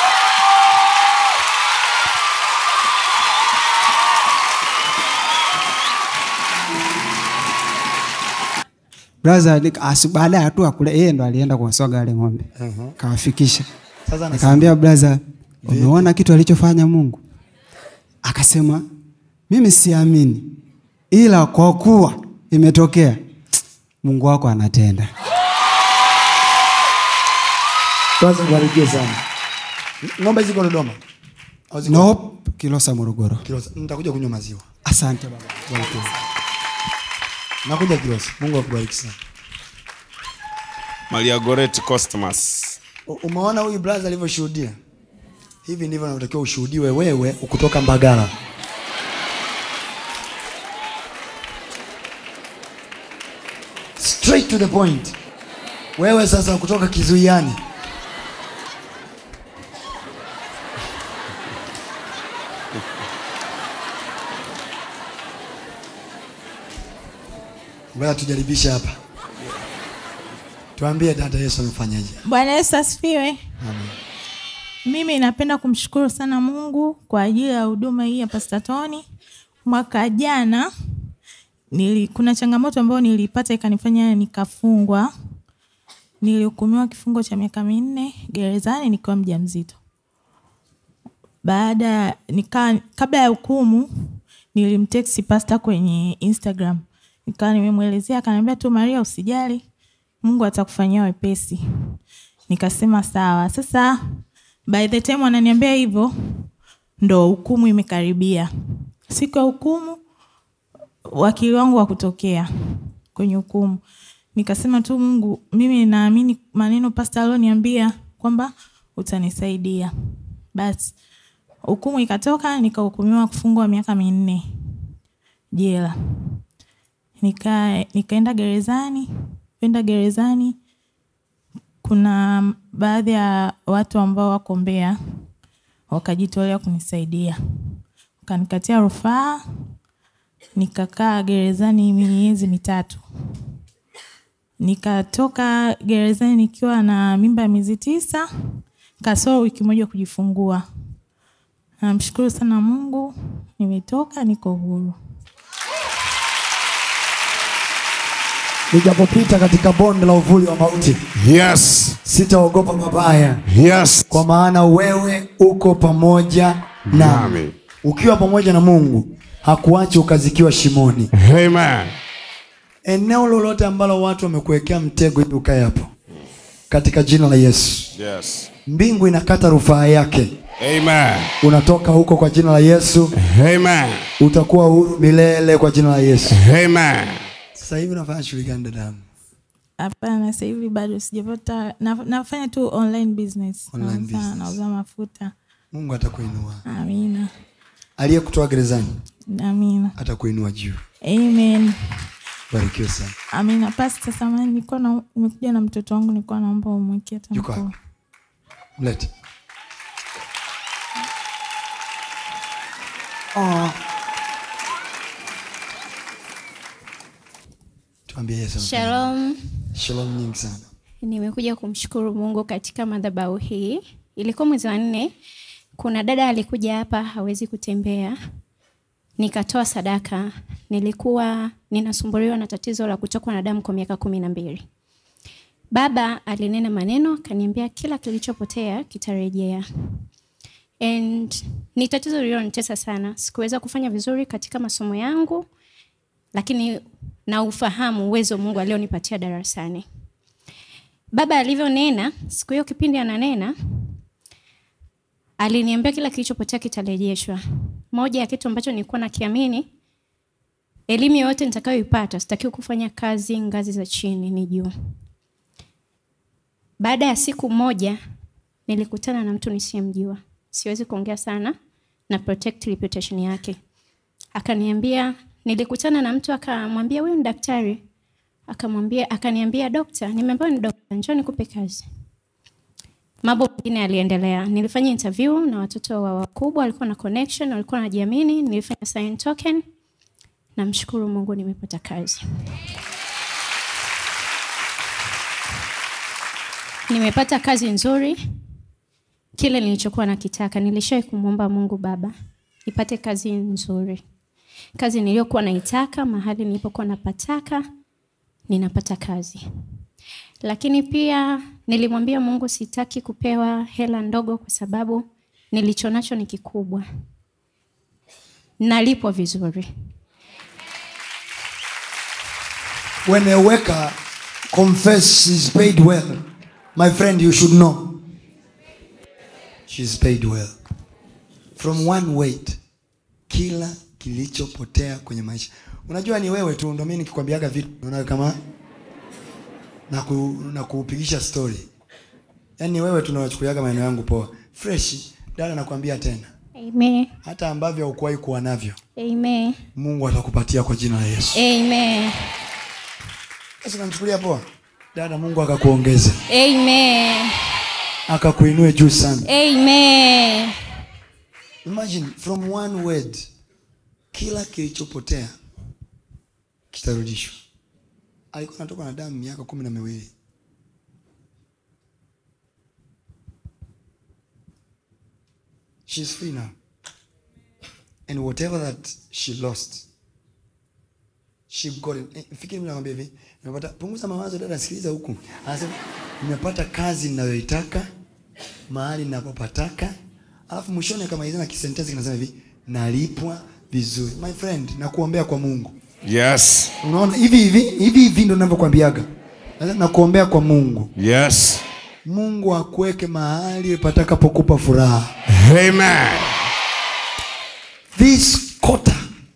braha baada ya tu akule yeye ndo alienda kuwaswaga wale ng'ombe kawafikisha Sasa anasema nikamwambia braha umeona kitu alichofanya mungu akasema mimi siamini ila kwa kuwa imetokea mungu wako anatenda kwanza ubarikiwe sana ng'ombe ziko dodoma Au ziko- nope. kilosa morogoro Kilosa. nitakuja kunywa maziwa asante baba Barikiwe. nakuja kilosa mungu akubariki sana Maria Goretti Cosmas. U- umeona huyu brother alivyoshuhudia hivi ndivyo natakiwa ushuhudiwe wewe ukutoka mbagala straight to the point wewe sasa kutoka kizuiani ngoja tujaribishe hapa tuambie dada yesu amefanyaje bwana yesu asifiwe Amen. mimi napenda kumshukuru sana mungu kwa ajili ya huduma hii ya pastatoni mwaka jana nili, kuna changamoto ambayo nilipata ikanifanya nikafungwa nilihukumiwa kifungo cha miaka minne gerezani nikiwa mja mzito baada ya- nika kabla ya hukumu nilimteksi pasta kwenye instagram nikawa nimemwelezea akaniambia tu maria usijali mungu atakufanyia wepesi nikasema sawa sasa by the time wananiambia hivyo ndo hukumu imekaribia siku ya hukumu wakili wangu wa kutokea kwenye hukumu nikasema tu mungu mimi naamini maneno pasta alioniambia kwamba utanisaidia basi hukumu ikatoka nikahukumiwa kufungwa miaka minne jela nika nikaenda gerezani kwenda gerezani kuna baadhi ya watu ambao wako mbea wakajitolea kunisaidia wakanikatia rufaa nikakaa gerezani miezi mitatu nikatoka gerezani nikiwa na mimba ya miezi tisa kasoro wiki moja kujifungua namshukuru sana mungu nimetoka niko huru nijapopita katika bonde la uvuli wa mauti Yes. sitaogopa mabaya Yes. kwa maana wewe uko pamoja nami Nami. ukiwa pamoja na mungu hakuachi ukazikiwa shimoni Amen. eneo lolote ambalo watu wamekuwekea mtego ili ukae hapo katika jina la yesu Yes. mbingu inakata rufaa yake Amen. unatoka huko kwa jina la yesu Amen. utakuwa huru milele kwa jina la yesu Amen. sasa hivi unafanya shughuli gani dadangu hapana sasa hivi bado sijapata na, nafanya tu online business Online Nauza- business. nauza mafuta mungu atakuinua amina aliyekutoa gerezani amina atakuinua juu amen barikiwe sana amina pasta samani nilikuwa na nimekuja na mtoto wangu nilikuwa naomba umweke hata Yuko mkono. hapa. mlete oh. tuambie yesu amefanya. Shalom, shalom nyingi sana nimekuja kumshukuru Mungu katika madhabahu hii. Ilikuwa mwezi wa nne, kuna dada alikuja hapa hawezi kutembea, nikatoa sadaka. Nilikuwa ninasumbuliwa na tatizo la kutokwa na damu kwa miaka kumi na mbili. Baba alinena maneno akaniambia kila kilichopotea kitarejea. And ni tatizo lililonitesa sana. Sikuweza kufanya vizuri katika masomo yangu, lakini na ufahamu uwezo Mungu alionipatia darasani. Baba alivyonena siku hiyo, kipindi ananena, aliniambia kila kilichopotea kitarejeshwa. Moja ya kitu ambacho nilikuwa nakiamini, elimu yoyote nitakayoipata sitakiwi kufanya kazi ngazi za chini, ni juu. Baada ya siku moja nilikutana na mtu nisiyemjua, siwezi kuongea sana na protect reputation yake. Akaniambia, nilikutana na mtu akamwambia, huyu ni daktari akamwambia akaniambia dokta nimeambiwa ni dokta njoo nikupe kazi mambo mengine yaliendelea nilifanya interview na watoto wa wakubwa walikuwa na connection walikuwa wanajiamini nilifanya sign token namshukuru mungu nimepata kazi nimepata kazi nzuri kile nilichokuwa nakitaka nilishawai kumwomba mungu baba nipate kazi nzuri kazi niliyokuwa naitaka mahali nilipokuwa napataka ninapata kazi lakini pia nilimwambia mungu sitaki kupewa hela ndogo kwa sababu nilicho nacho ni kikubwa nalipwa vizuri when a worker confess she's paid well my friend you should know she's paid well from one weight kila kilichopotea kwenye maisha unajua ni wewe tu ndo mi nikikwambiaga vitu unaona kama na, ku, na kuupigisha story yaani ni wewe tu unachukuliaga maneno yangu poa fresh dada nakwambia tena Amen. hata ambavyo haukuwahi kuwa navyo Amen. mungu atakupatia kwa jina la yesu Amen. sasa namchukulia poa dada mungu akakuongeze Amen. akakuinue juu sana Amen. imagine from one word kila kilichopotea kitarudishwa alikuwa anatoka na damu miaka kumi na miwili she's free now and whatever that she lost she got it. Eh, fikiri mimi nakwambia hivi nimepata punguza mawazo dada sikiliza huku anasema nimepata kazi ninayoitaka mahali ninapopataka alafu mwishoni kama na kisentensi kinasema hivi nalipwa vizuri my friend nakuombea kwa mungu Yes. unaona hivi hivi hivi hivi ndo navyokwambiaga nakuombea kwa mungu Yes. mungu akuweke mahali patakapokupa furaha Amen. this quarter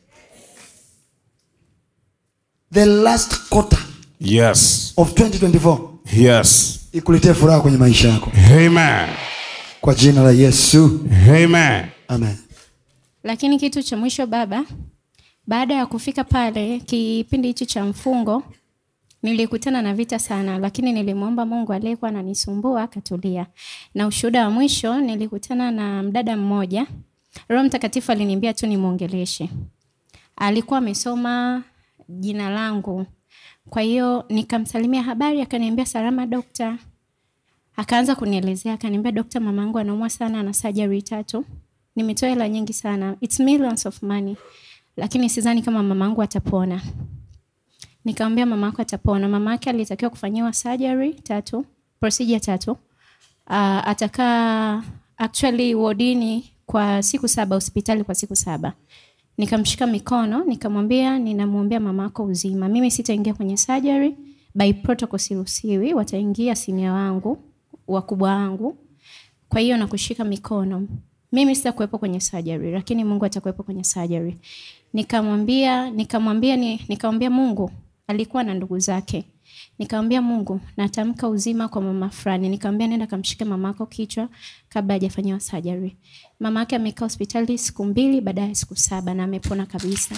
the last quarter Yes. of 2024 Yes. ikuletee furaha kwenye maisha yako Amen. kwa jina la yesu Amen. amen lakini kitu cha mwisho baba baada ya kufika pale kipindi hichi cha mfungo nilikutana na vita sana lakini nilimwomba mungu aliyekuwa ananisumbua akatulia na ushuhuda wa mwisho nilikutana na mdada mmoja roho mtakatifu aliniambia tu nimwongeleshe alikuwa amesoma jina langu kwa hiyo nikamsalimia habari akaniambia salama dokta akaanza kunielezea akaniambia dokta mamangu anaumwa sana ana surgery tatu nimetoa hela nyingi sana It's millions of money lakini sidhani kama mamangu atapona nikamwambia mama yako atapona mama yake alitakiwa kufanyiwa surgery tatu procedure tatu uh, atakaa actually wodini kwa siku saba hospitali kwa siku saba nikamshika mikono nikamwambia ninamwombea mama yako uzima mimi sitaingia kwenye surgery by protocol siruhusiwi wataingia sinia wangu wakubwa wangu kwa hiyo nakushika mikono mimi sitakuwepo kwenye surgery lakini mungu atakuwepo kwenye surgery nikamwambia nikamwambia ni, nikamwambia mungu alikuwa na ndugu zake nikamwambia mungu natamka uzima kwa mama fulani nikamwambia nenda kamshike mamako kichwa kabla hajafanyiwa surgery mama yake amekaa hospitali siku mbili baadaye siku saba na amepona kabisa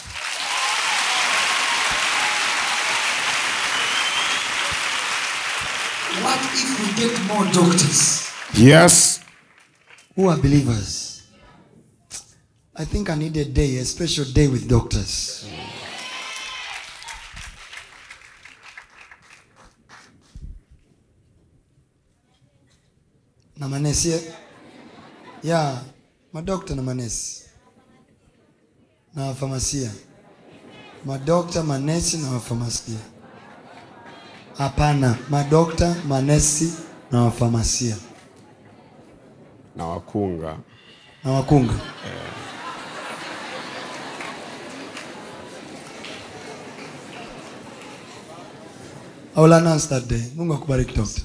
what if we get more doctors Yes. who are believers i think i need a day a special day with doctors na manesi eh? ya madokta na manesi na wafamasia madokta manesi na wafamasia hapana madokta manesi na wafamasia Na wakunga. na wakunga I will announce that day. Mungu akubariki doctor.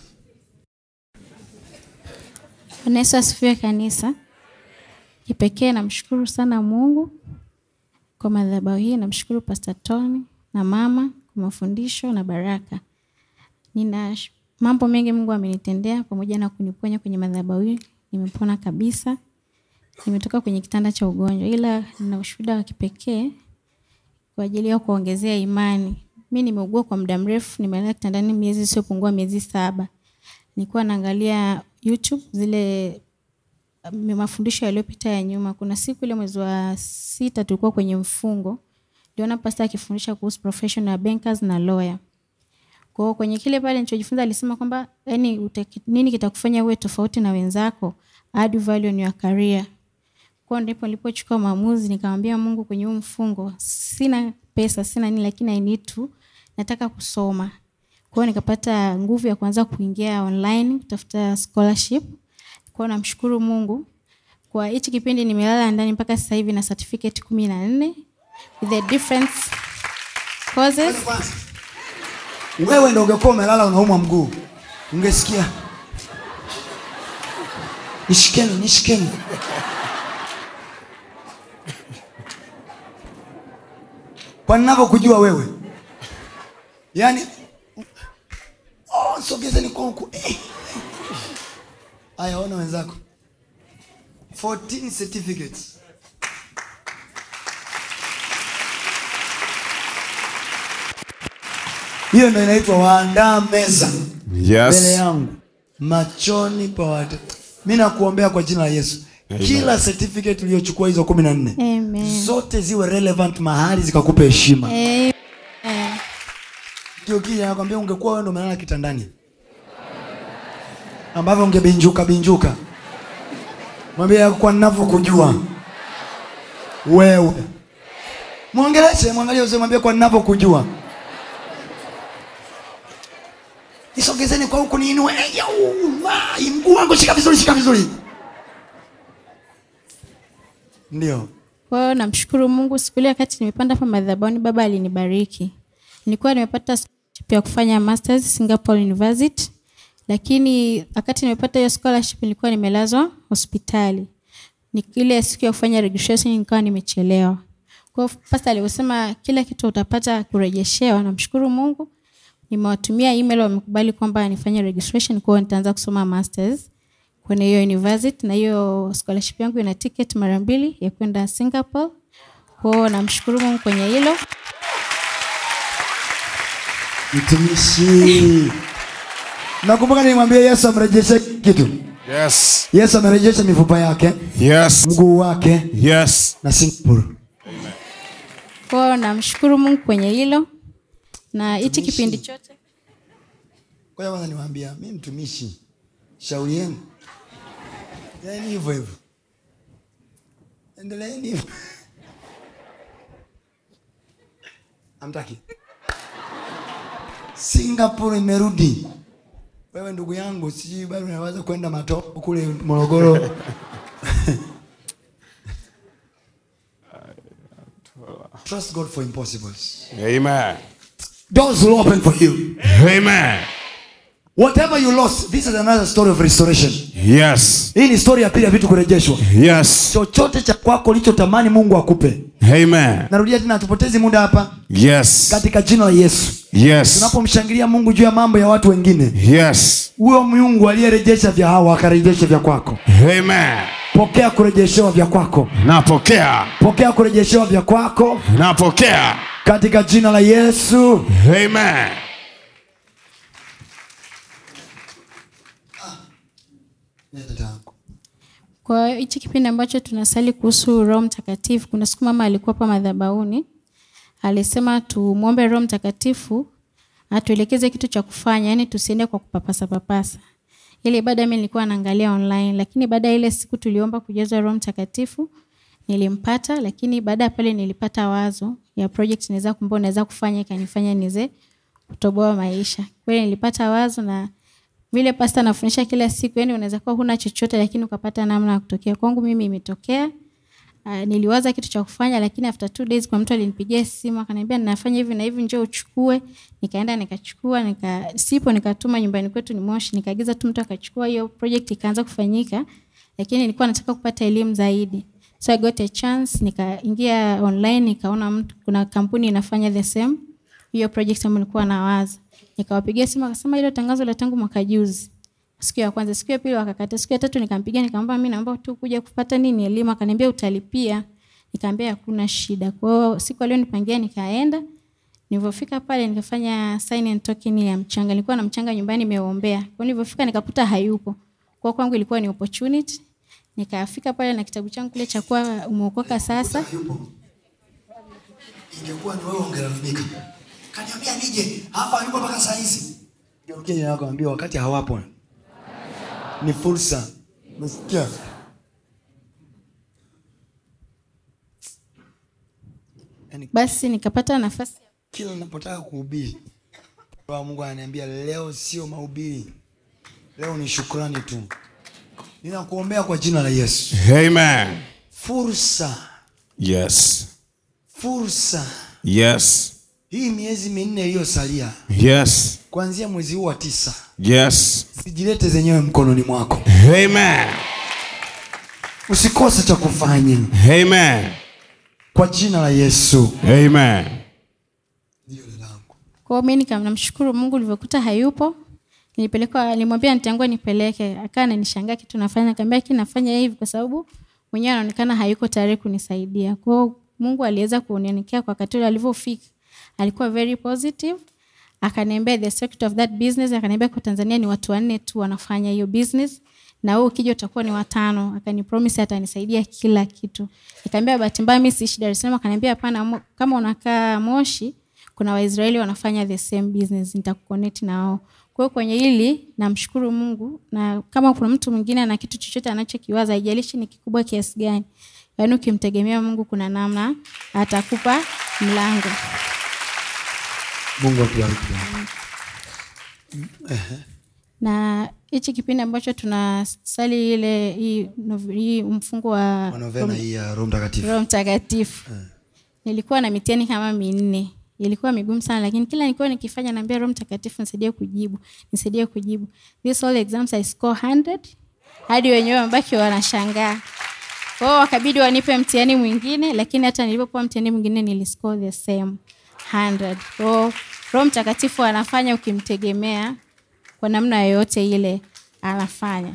Bwana Yesu asifiwe kanisa. Kipekee namshukuru sana Mungu kwa madhabahu hii, namshukuru Pastor Tony na mama kwa mafundisho na baraka. Nina sh- mambo mengi Mungu amenitendea pamoja na kuniponya kwenye madhabahu hii. Nimepona kabisa. Nimetoka kwenye kitanda cha ugonjwa ila nina ushuhuda wa kipekee kwa ajili ya kuongezea imani. Mi nimeugua kwa muda mrefu, nimelala kitandani miezi isiyopungua miezi saba. Nilikuwa naangalia YouTube zile um, mafundisho yaliyopita ya nyuma. Kuna siku ile mwezi wa sita tulikuwa kwenye mfungo, niliona pasta akifundisha kuhusu professional bankers na lawyer. Kwa hiyo kwenye kile pale nilichojifunza alisema kwamba yani utaki, nini kitakufanya uwe tofauti na wenzako, add value in your career. Kwa hiyo ndipo nilipochukua maamuzi nikamwambia Mungu kwenye huu mfungo, sina pesa, sina nini lakini I need to nataka kusoma. Kwa hiyo nikapata nguvu ya kuanza kuingia online kutafuta scholarship. Kwa hiyo namshukuru Mungu kwa hichi kipindi nimelala ndani mpaka sasa hivi na certificate kumi na nne with the different courses wewe ndo ungekuwa umelala unaumwa mguu ungesikia nishikeni nishikeni kwa ninavyokujua wewe yaani oh, sogezeni kwa huku Eh. aya ona wenzako 14 certificates hiyo ndo inaitwa waandaa meza mbele Yes. yangu machoni pa watu mi nakuombea kwa jina la yesu kila certificate uliyochukua hizo kumi na nne Amen. zote ziwe relevant mahali zikakupa heshima Amen. ndio kija nakwambia ungekuwa wewe ndo umelala kitandani ambavyo ungebinjuka binjuka mwambie kwa ninavyokujua wewe mwongeleshe mwangalie useme mwambie kwa ninavyokujua nisogezeni kwa huku niinue Eh, yau, wai, mguu wangu shika vizuri shika vizuri ndio Kwa hiyo namshukuru Mungu, siku ile wakati nimepanda hapa madhabahuni, baba alinibariki. Nilikuwa nimepata scholarship ya kufanya masters Singapore University, lakini wakati nimepata hiyo scholarship nilikuwa nimelazwa hospitali. Ni ile siku ya kufanya registration nikawa nimechelewa. Kwa hiyo pastor alivyosema kila kitu utapata kurejeshewa, namshukuru Mungu. Nimewatumia email wamekubali kwamba nifanye registration, kwa hiyo nitaanza kusoma masters kwenye hiyo university na hiyo scholarship yangu ina ticket mara mbili ya kwenda Singapore. Kwa hiyo namshukuru Mungu kwenye hilo. mtumishi nakumbuka nilimwambia yesu amrejeshe kitu Yes. yesu amerejesha mifupa yake Yes. mguu wake Yes. na singapore Kwa hiyo namshukuru Mungu kwenye hilo na hichi kipindi chote kwa hiyo kwanza niwaambia mi mtumishi shauri yenu yaani hivyo hivyo endeleeni hivyo amtaki singapore imerudi wewe ndugu yangu sijui bado unaweza kwenda matopo kule morogoro trust god for impossibles Amen. doors will open for you Amen. whatever you lost this is another story of restoration Yes. hii ni story ya pili ya vitu kurejeshwa Yes. chochote cha kwako ulichotamani mungu akupe Amen. narudia tena hatupotezi muda hapa Yes. katika jina la yesu Yes. tunapomshangilia mungu juu ya mambo ya watu wengine Yes. huyo mungu aliyerejesha vya hawa akarejesha vya kwako Amen. pokea kurejeshewa vya kwako Napokea. pokea kurejeshewa vya kwako Napokea. katika jina la yesu Amen. Kwa hiyo hichi kipindi ambacho tunasali kuhusu Roho Mtakatifu, kuna siku mama alikuwa hapa madhabahuni, alisema tumwombe Roho Mtakatifu atuelekeze kitu cha kufanya, yani tusiende kwa kupapasa papasa. Ile ibada mimi nilikuwa naangalia online, lakini baada ya ile siku tuliomba kujazwa Roho Mtakatifu nilimpata, lakini baada ya pale nilipata wazo ya project naweza kumbe naweza kufanya ikanifanya nize kutoboa maisha. Kwa hiyo nilipata wazo na vile pasta anafundisha kila siku, yani unaweza kuwa huna chochote lakini ukapata namna ya kutokea. Kwangu mimi imetokea. Uh, niliwaza kitu cha kufanya lakini after two days kwa mtu alinipigia simu akaniambia ninafanya hivi na hivi, njoo uchukue. Nikaenda nikachukua, nika sipo, nikatuma nyumbani kwetu ni Moshi, nikaagiza tu mtu akachukua, hiyo project ikaanza kufanyika, lakini nilikuwa nataka kupata elimu zaidi. So I got a chance, nikaingia online, nikaona mtu kuna kampuni inafanya the same hiyo project ambayo nilikuwa nawaza. Nikawapigia simu akasema hilo tangazo la tangu mwaka juzi. Siku ya kwanza, siku ya pili wakakata, siku ya tatu nikampigia nikamwambia mimi naomba tu kuja kupata nini elimu, akaniambia utalipia. Nikamwambia hakuna shida. Kwa hiyo siku aliyonipangia nikaenda. Nilivyofika pale nikafanya sign and token ya mchanga. Nilikuwa na mchanga nyumbani nimeombea. Kwa hiyo nilivyofika nikakuta hayupo. Kwa hiyo kwangu ilikuwa ni opportunity. Nikafika pale na kitabu changu kile cha kuwa umeokoka sasa. ingekuwa ni wewe ungelalamika kaniambia nije hapa yuko mpaka saa hizi geukia yako ambia wakati hawapo ni fursa nasikia yani Basi nikapata nafasi ya kila ninapotaka kuhubiri Roho wa mungu ananiambia leo sio mahubiri leo ni shukrani tu ninakuombea kwa jina la yesu Amen. fursa Yes. fursa Yes. hii miezi minne iliyosalia Yes. kuanzia mwezi huu wa tisa Yes. sijilete zenyewe mkononi mwako Amen. usikose cha kufanya Amen. kwa jina la yesu Amen. Kwa hiyo mimi nika- namshukuru Mungu ulivyokuta hayupo. Nilipelekwa nilimwambia nitangua nipeleke. Akawa ananishangaa kitu nafanya, nikamwambia kile nafanya hivi kwa sababu mwenyewe anaonekana hayuko tayari kunisaidia. Kwa hiyo Mungu aliweza kunionekea kwa wakati ule alivyofika. Alikuwa very positive. Akaniambia the secret of that business, akaniambia kwa Tanzania ni watu wanne tu wanafanya hiyo business na wewe ukija utakuwa ni watano. Akanipromise atanisaidia kila kitu. Nikamwambia bahati mbaya mimi siishi Dar es Salaam, akaniambia hapana, mo- kama unakaa Moshi kuna Waisraeli wanafanya the same business, nitakuconnect na wao. Kwa hiyo kwenye hili namshukuru Mungu, na kama kuna mtu mwingine ana kitu chochote anachokiwaza, haijalishi ni kikubwa kiasi gani, yaani ukimtegemea Mungu, kuna namna atakupa mlango. mungu akubariki na hichi kipindi ambacho tunasali ile hii, nov- hii mfungo wa manovena hii ya roho mtakatifu Roho Mtakatifu. Nilikuwa na mitihani kama minne. Ilikuwa migumu sana lakini kila nilikuwa nikifanya naambia Roho Mtakatifu nisaidie kujibu, nisaidie kujibu. These all exams I score 100 hadi wenyewe wamebaki wanashangaa. Kwa hiyo wakabidi wanipe mtihani mwingine lakini hata nilipopewa mtihani mwingine niliscore the same 100. Kwa hiyo Roho Mtakatifu anafanya ukimtegemea kwa namna yoyote ile anafanya.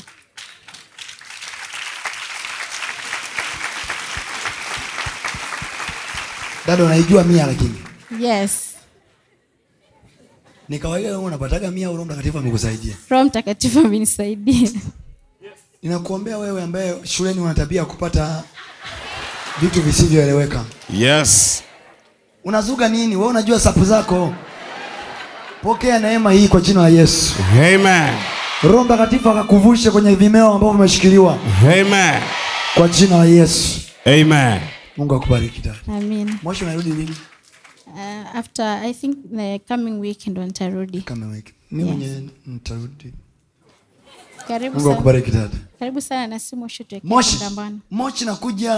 dada unaijua mia lakini Yes. ni kawaida wewe unapataga mia au roho mtakatifu amekusaidia Roho Mtakatifu amenisaidia. ninakuombea wewe ambaye shuleni una tabia ya kupata vitu visivyoeleweka Yes. unazuga nini wewe unajua sapu zako pokea neema hii kwa jina la yesu Amen. roho mtakatifu akakuvushe kwenye vimeo ambavyo vimeshikiliwa Amen. kwa jina la yesu Amen. mungu akubariki dada Amina. mwisho unarudi lini Uh, after I think the coming week ndo nitarudi. kama wiki mi mwenyewe nitarudi Karibu mungu sana. akubariki dada Karibu sana na simu shoot ya moshi Kambana. moshi nakuja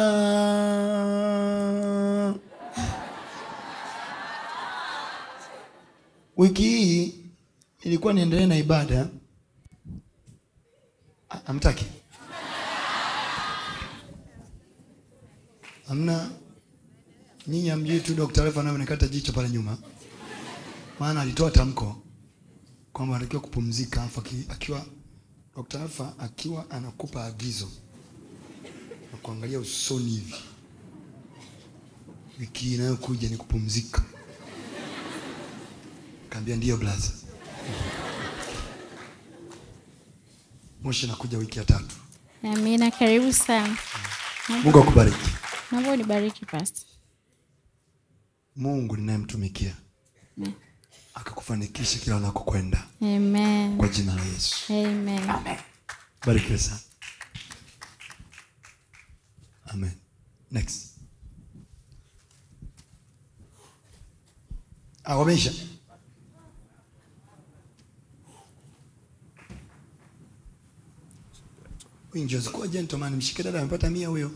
wiki hii ilikuwa niendelee na ibada A- amtaki amna nyinyi amjui tu Dr. Alfa anayonikata jicho pale nyuma maana alitoa tamko kwamba anatakiwa kupumzika afu aki- akiwa Dr. Alfa akiwa anakupa agizo na kuangalia usoni hivi, wiki inayokuja ni kupumzika. Kaambia ndiyo blaza. Moshi nakuja wiki ya tatu. Amina, karibu sana. Mungu akubariki. Naomba unibariki pastor. Mungu ninayemtumikia akakufanikisha kila unakokwenda Amen. kwa jina la Yesu. Amen. Barikiwe sana. Amen. Next. Ah, wameisha. Huyu Njozi kuwa gentleman, mshike dada amepata mia huyo.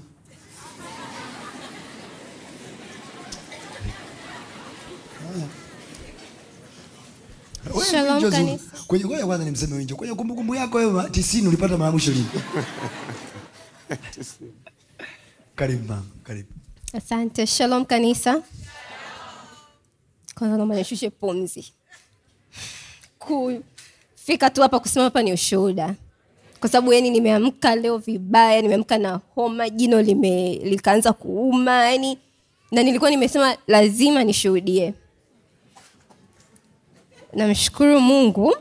Haya. Wewe Shalom, Njozi, kanisa. Kwenye ngoja kwanza nimseme Winjo. Kwenye kumbukumbu yako wewe 90 ulipata mara mwisho lini? Karibu mama, karibu. Asante. Shalom kanisa. Kwanza naomba nishushe pumzi. Kufika tu hapa kusema hapa ni ushuhuda, kwa sababu yani nimeamka leo vibaya, nimeamka na homa, jino lime likaanza kuuma yani, na nilikuwa nimesema lazima nishuhudie. Namshukuru Mungu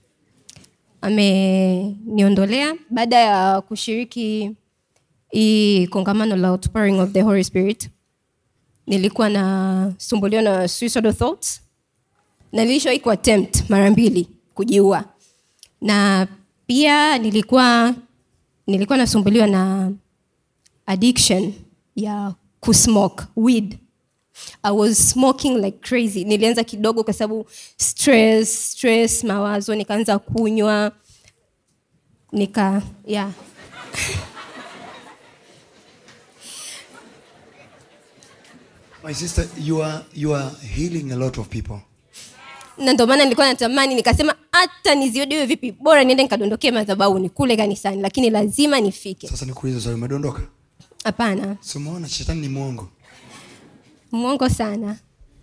ameniondolea baada ya kushiriki hii kongamano la outpouring of the Holy Spirit. Nilikuwa nasumbuliwa na suicidal thoughts na nilishawahi kuattempt mara mbili kujiua, na pia nilikuwa nilikuwa nasumbuliwa na addiction ya kusmoke weed. I was smoking like crazy. Nilianza kidogo kwa sababu stress, stress, mawazo, nikaanza kunywa nika yeah. My sister, you are, you are healing a lot of people. na ndio maana nilikuwa natamani nikasema hata niziodiwe vipi bora niende nikadondokee madhabahuni kule kanisani lakini lazima nifike Sasa nikuulize swali, umedondoka? hapana Si umeona shetani ni mwongo. mwongo sana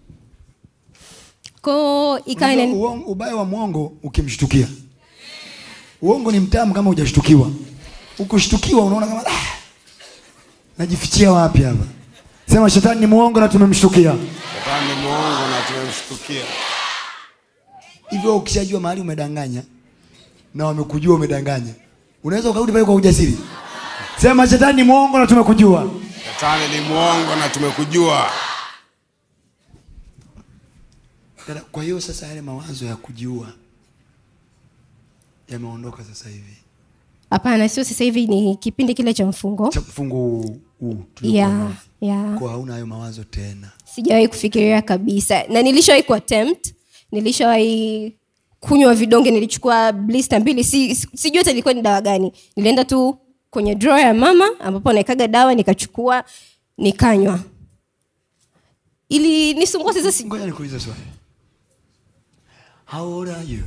ko ikawa Unajua inani- uongo- ubaya wa mwongo ukimshtukia uongo ni mtamu kama hujashtukiwa ukishtukiwa unaona kama ah, najifichia wapi hapa sema shetani ni mwongo na tumemshtukia Shetani ni mwongo na tumemshtukia. hivyo ukishajua mahali umedanganya na wamekujua umedanganya unaweza ukarudi pale kwa ujasiri sema shetani ni mwongo na tumekujua Shetani ni mwongo na tumekujua. Dada, kwa hiyo sasa yale mawazo ya kujiua yameondoka sasa hivi hapana sio sasa hivi ni kipindi kile cha mfungo cha mfungo huu huu tuliokuwa ya nao. ya kwa hauna hayo mawazo tena sijawahi kufikiria kabisa na nilishawahi kuattempt nilishawahi kunywa vidonge nilichukua blister mbili si, si- sijui hata ilikuwa ni dawa gani nilienda tu kwenye drawer ya mama ambapo naekaga dawa nikachukua nikanywa ili nisumbua sasa si, ngoja nikuulize swali how old are you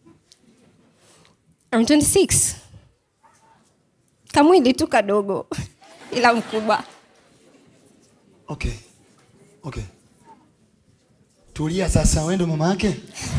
I'm 26 kamwili tu kadogo ila mkubwa okay okay tulia sasa wewe ndo mama yake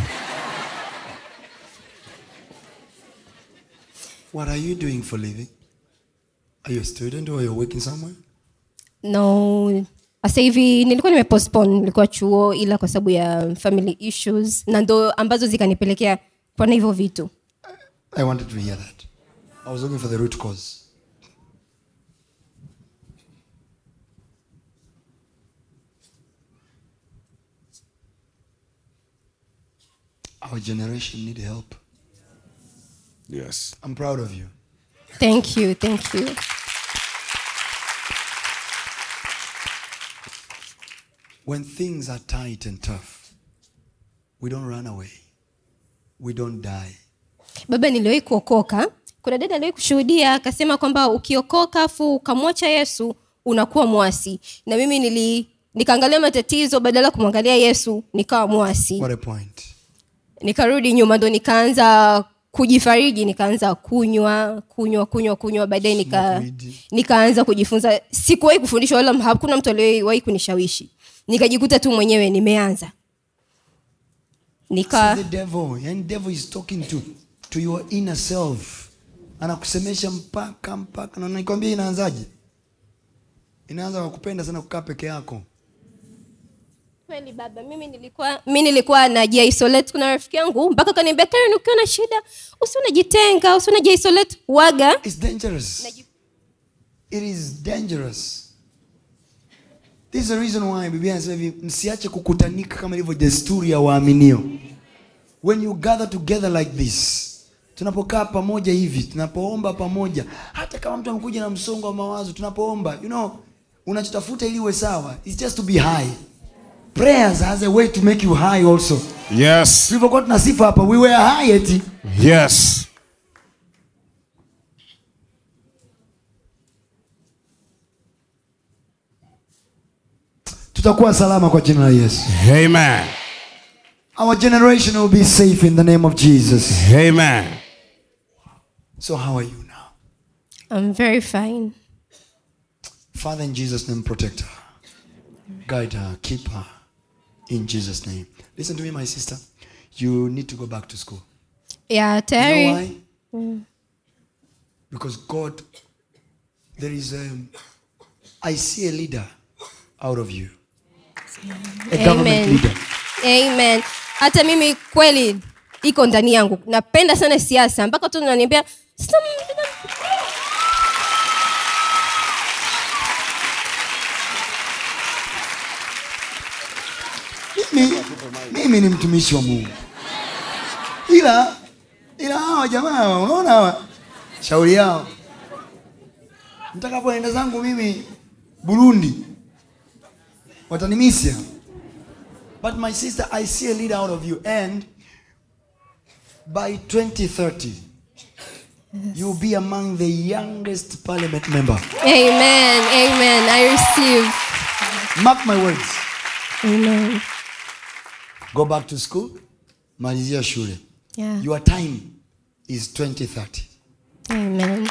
what are you doing for living are you a student or you're working somewhere no sasa hivi nilikuwa nimepostpone nilikuwa chuo ila kwa sababu ya family issues na ndo ambazo zikanipelekea kuona hivyo vitu i wanted to hear that i was looking for the root cause our generation need help Yes. i'm proud of you thank you thank you When things are tight and tough, we don't run away. We don't die. baba niliwahi kuokoka kuna dada aliwahi kushuhudia akasema kwamba ukiokoka afu ukamwacha yesu unakuwa mwasi na mimi nili nikaangalia matatizo badala ya kumwangalia yesu nikawa mwasi What a point. nikarudi nyuma ndo nikaanza kujifariji nikaanza kunywa kunywa kunywa kunywa baadaye nika, Smoke weed. nikaanza kujifunza sikuwahi kufundishwa wala hakuna mtu aliyewahi kunishawishi nikajikuta tu mwenyewe nimeanza nika See the devil. And devil is talking to, to your inner self. Anakusemesha mpaka mpaka na nikwambia inaanzaje? Inaanza kwa kupenda sana kukaa peke yako. kweli baba mimi nilikuwa mi nilikuwa najiisolate kuna rafiki yangu mpaka kaniambia karen ukiwa na shida usi unajitenga usi unajiisolate waga It's dangerous. It is dangerous. This is the reason why Biblia inasema hivi msiache kukutanika kama ilivyo desturi ya waaminio. When you gather together like this, tunapokaa pamoja hivi, tunapoomba pamoja, hata kama mtu amekuja na msongo wa mawazo, tunapoomba, you know, unachotafuta ili uwe sawa, it's just to be high. Prayers has a way to make you high also. Yes. Tulivyokuwa tunasifa hapa, we were high eti. Yes. Tutakuwa salama kwa jina la Yesu. Amen. Our generation will be safe in the name of Jesus. Amen. So how are you now? I'm very fine Father, in Jesus' name, protect her. Guide her, keep her. In Jesus' name. Listen to me, my sister. You need to go back to school. ya You know tayari why? Because God, there is a, I see a leader out of you. A government Amen. leader. amen hata mimi kweli iko ndani yangu napenda sana siasa mpaka tu naniambia "Sasa m- mimi, mimi ni mtumishi wa mungu ila ila hawa jamaa hawa, unaona hawa shauri yao nitakapoenda zangu mimi burundi watanimisia but my sister i see a leader out of you and by 2030 you'll be among the youngest parliament member Amen. Amen. I receive. mark my words Amen. go back to school malizia shule Yeah. your time is 2030 Amen.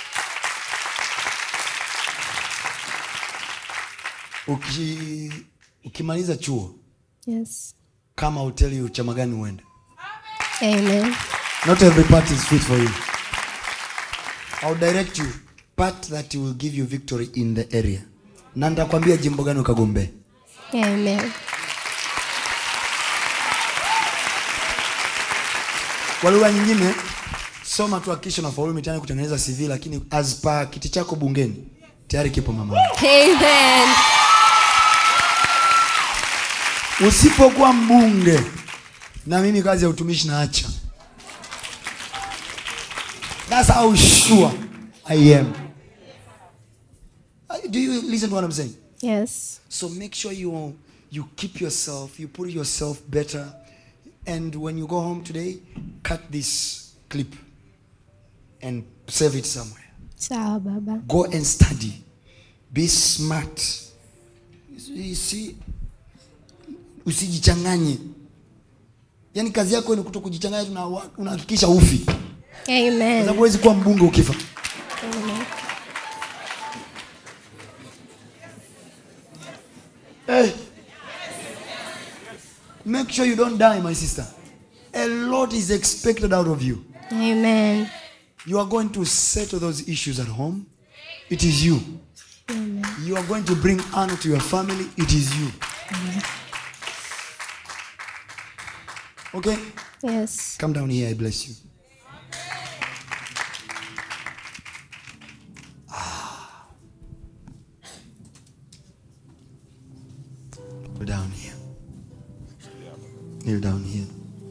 Uki, ukimaliza chuo Yes. kama hoteli chama gani uende Amen. not every part is fit for you I'll direct you part that will give you victory in the area na nitakwambia jimbo gani ukagombee Amen. kwa lugha nyingine soma tu hakikisha unafaulu mitihani kutengeneza cv lakini as pa kiti chako bungeni tayari kipo mama Amen. usipokuwa mbunge na mimi kazi ya utumishi naacha thats how sure i am Uh, do you listen to what i'm saying Yes. So make sure you you keep yourself, you put yourself better, and when you go home today, cut this clip and save it somewhere. Sawa baba. Go and study. Be smart. You see, usijichanganye. Yaani kazi yako ni kuto kujichanganya, tu na wa- unahakikisha ufi, kwa Amen. sababu huwezi kuwa mbunge ukifa. Hey. Make sure you don't die, my sister. A lot is expected out of you. Amen. You are going to settle those issues at home. It is you. You are going to bring honor to your family. It is you. Okay? Yes. Come down here. I bless you. Ah. Go down here. Kneel down here.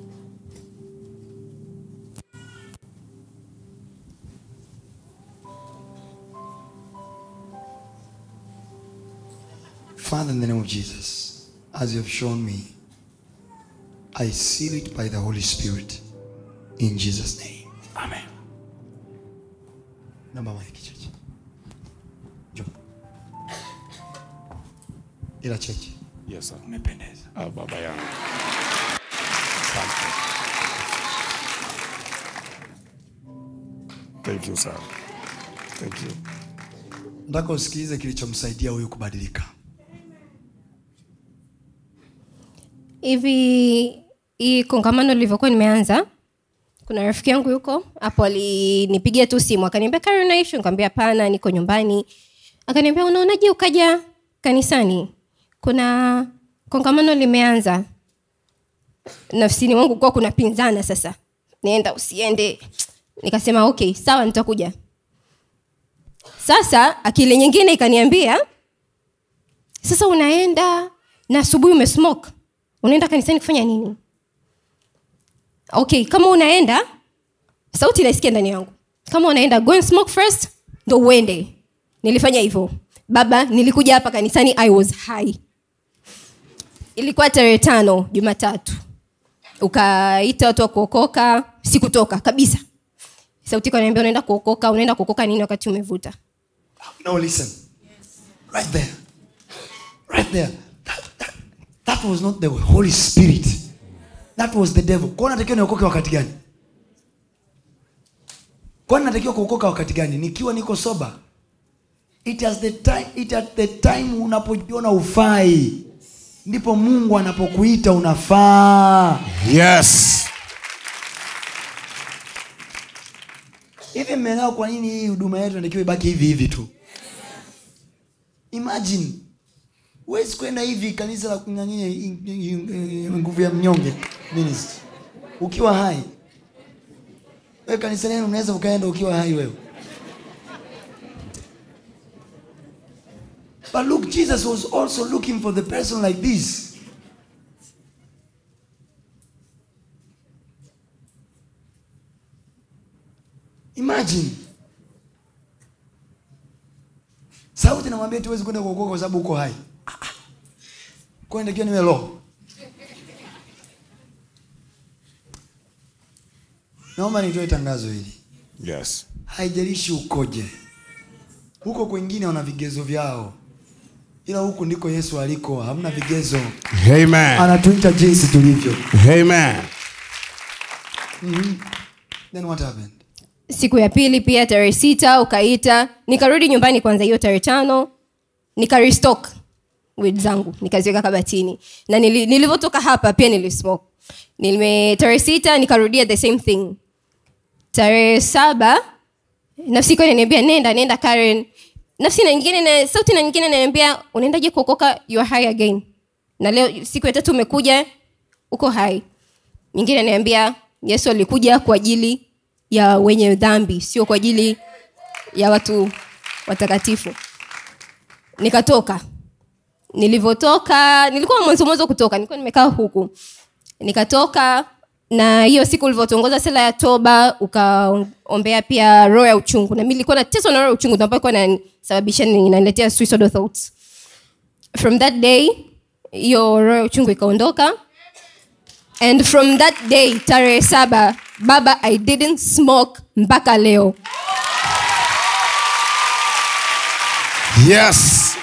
Father, in the name of Jesus, as you have shown me, I seal it by the Holy Spirit. In Jesus' name. Amen. Naomba mwenye kichwa chini. Njoo. Ila cheche. Yes, sir. Umependeza. Ah, baba yangu. Asante. Thank you, sir. Thank you. Nataka usikilize kilichomsaidia huyu kubadilika. hivi hii kongamano lilivyokuwa nimeanza kuna rafiki yangu yuko hapo alinipigia tu simu akaniambia kari unaishi nikamwambia hapana niko nyumbani akaniambia unaonaje ukaja kanisani kuna kongamano limeanza nafsini mwangu kuwa kuna pinzana sasa nienda usiende nikasema okay sawa nitakuja sasa akili nyingine ikaniambia sasa unaenda na asubuhi umesmoke unaenda kanisani kufanya nini okay kama unaenda sauti naisikia ndani yangu kama unaenda go and smoke first ndo uende nilifanya hivyo baba nilikuja hapa kanisani i was high ilikuwa tarehe tano jumatatu ukaita watu wa kuokoka sikutoka kabisa sauti kaniambia unaenda kuokoka unaenda kuokoka nini wakati umevuta No, listen. Right there. Right there. That, that, that was not the Holy Spirit. That was the devil. Kwa natakiwa niokoke wakati gani? Kwa natakiwa kuokoka wakati gani? Nikiwa niko soba. It has the time, it at the time unapojiona ufai. Ndipo Mungu anapokuita unafaa. Yes. hivi mmeelewa kwa nini hii huduma yetu inatakiwa ibaki hivi hivi tu imagine huwezi kwenda hivi kanisa la kunyanyia nguvu ya mnyonge ministry ukiwa hai wewe kanisa lenu unaweza ukaenda ukiwa hai wewe but look jesus was also looking for the person like this imagine sauti namwambia tuwezi kwenda kuokoka kwa sababu uko hai Ah, ah. kwa nitakiwa niwe roho naomba nitoe tangazo hili Yes. haijalishi ukoje huko kwengine wana vigezo vyao ila huku ndiko yesu aliko hamna vigezo Amen. anatuita jinsi tulivyo Amen. then what happened siku ya pili pia tarehe sita ukaita nikarudi nyumbani kwanza hiyo tarehe tano nikarestock wid zangu nikaziweka kabatini na nili, nilivyotoka hapa pia nilismoke nime tarehe sita nikarudia the same thing tarehe saba nafsi ikuwa inaniambia nenda nenda karen nafsi na nyingine na sauti na nyingine inaniambia unaendaje kuokoka you are high again na leo siku ya tatu umekuja uko hai nyingine ananiambia yesu alikuja kwa ajili ya wenye dhambi sio kwa ajili ya watu watakatifu nikatoka nilivyotoka nilikuwa mwanzo mwanzo kutoka nilikuwa nimekaa huku nikatoka na hiyo siku ulivyotongoza sala ya toba ukaombea pia roho ya uchungu na mi nilikuwa nateswa na roho ya uchungu ambayo ilikuwa inanisababisha inaniletea suicidal thoughts from that day hiyo roho ya uchungu ikaondoka and from that day tarehe saba baba i didn't smoke mpaka leo Yes.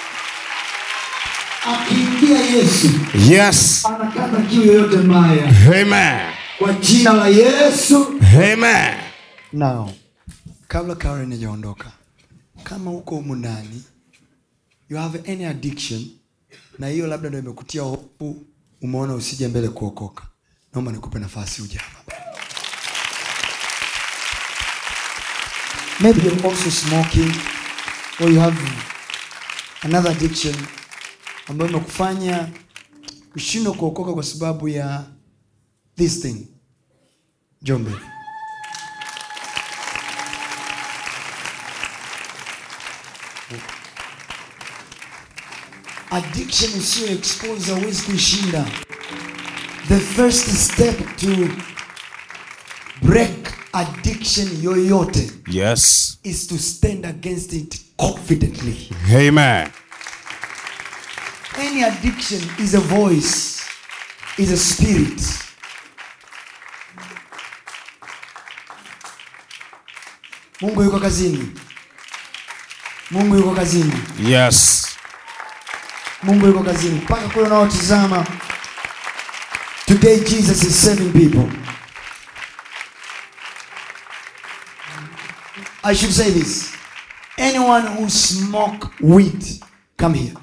akiingia yesu Yes. anakata kiu yoyote mbaya Amen. kwa jina la yesu Amen. now kabla karen hajaondoka kama uko humu ndani you have any addiction na hiyo labda ndo imekutia hofu umeona usije mbele kuokoka naomba nikupe nafasi uje hapa maybe you're also smoking or you have another addiction ambayo imekufanya ushindwe kuokoka kwa sababu ya this thing jombe addiction usiyo expose hauwezi kuishinda the first step to break addiction yoyote Yes. is to stand against it confidently Amen. any addiction is a voice is a spirit mungu yuko kazini mungu yuko kazini Yes. mungu yuko kazini mpaka kule unaotizama today jesus is saving people i should say this anyone who smoke weed come here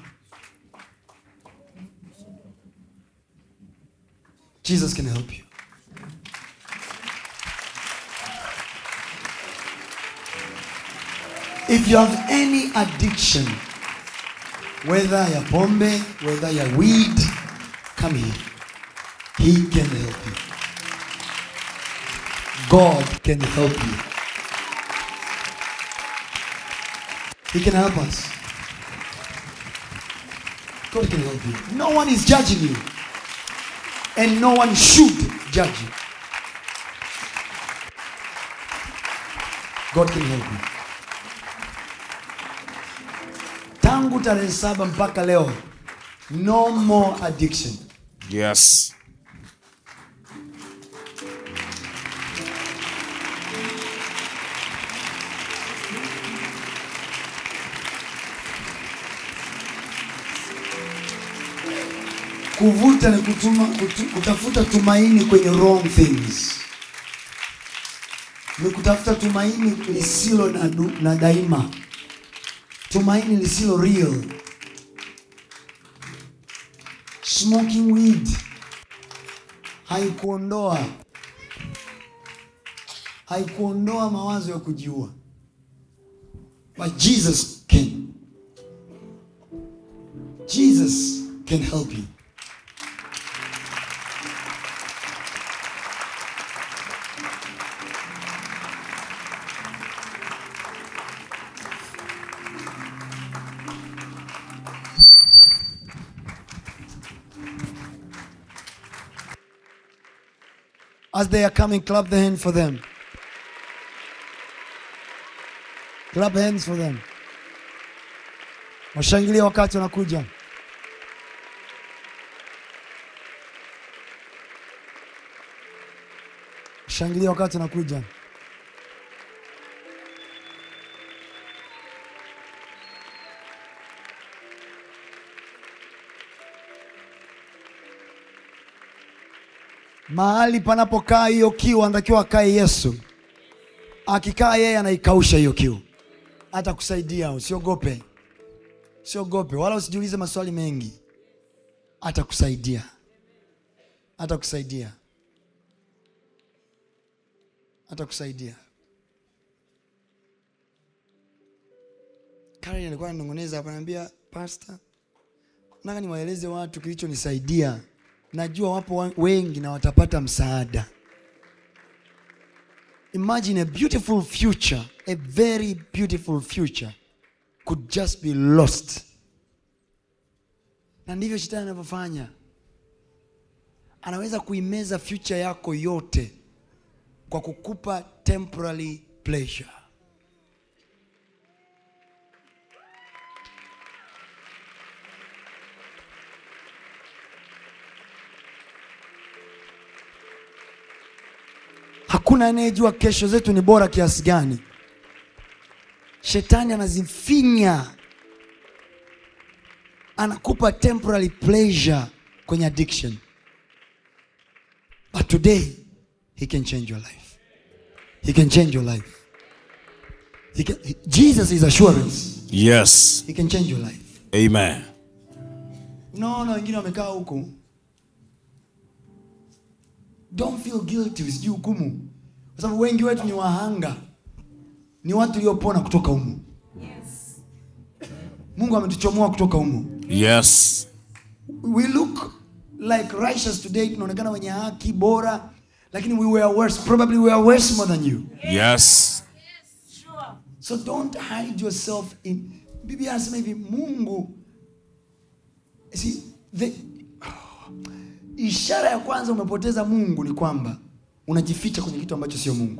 jesus can help you if you have any addiction whether ya pombe whether ya weed come here he can help you god can help you he can help us god can help you no one is judging you and no one should judge you god can help you tangu tarehe saba mpaka leo no more addiction Yes. kuvuta ni kutuma, kutu, kutafuta tumaini kwenye wrong things ni kutafuta tumaini lisilo na, du, na daima tumaini lisilo real smoking weed haikuondoa haikuondoa mawazo ya kujiua but jesus can jesus can help you As they are coming, clap the hand for them. Clap hands for them. Washangilie wakati wanakuja. Washangilie wakati wanakuja. mahali panapokaa hiyo kiu anatakiwa akae yesu akikaa yeye anaikausha hiyo kiu atakusaidia usiogope usiogope wala usijiulize maswali mengi atakusaidia atakusaidia atakusaidia Karen alikuwa ananong'oneza hapa ananiambia pasta nataka niwaeleze watu kilichonisaidia najua wapo wa- wengi na watapata msaada imagine a beautiful future a very beautiful future could just be lost na ndivyo shetani anavyofanya anaweza kuimeza future yako yote kwa kukupa temporary pleasure hakuna anayejua kesho zetu ni bora kiasi gani shetani anazifinya anakupa temporary pleasure kwenye addiction but today he can change your life he can change your life he can, jesus is assurance Yes. he can change your life Amen. unaona wengine wamekaa huku don't feel guilty usijui hukumu kwa sababu wengi wetu ni wahanga ni watu waliopona kutoka humu mungu ametuchomoa kutoka humu Yes. we look like righteous today tunaonekana wenye haki bora lakini we were worse probably we are worse more than you Yes. so don't hide yourself in biblia anasema hivi mungu see, the, ishara ya kwanza umepoteza mungu ni kwamba unajificha kwenye kitu ambacho sio mungu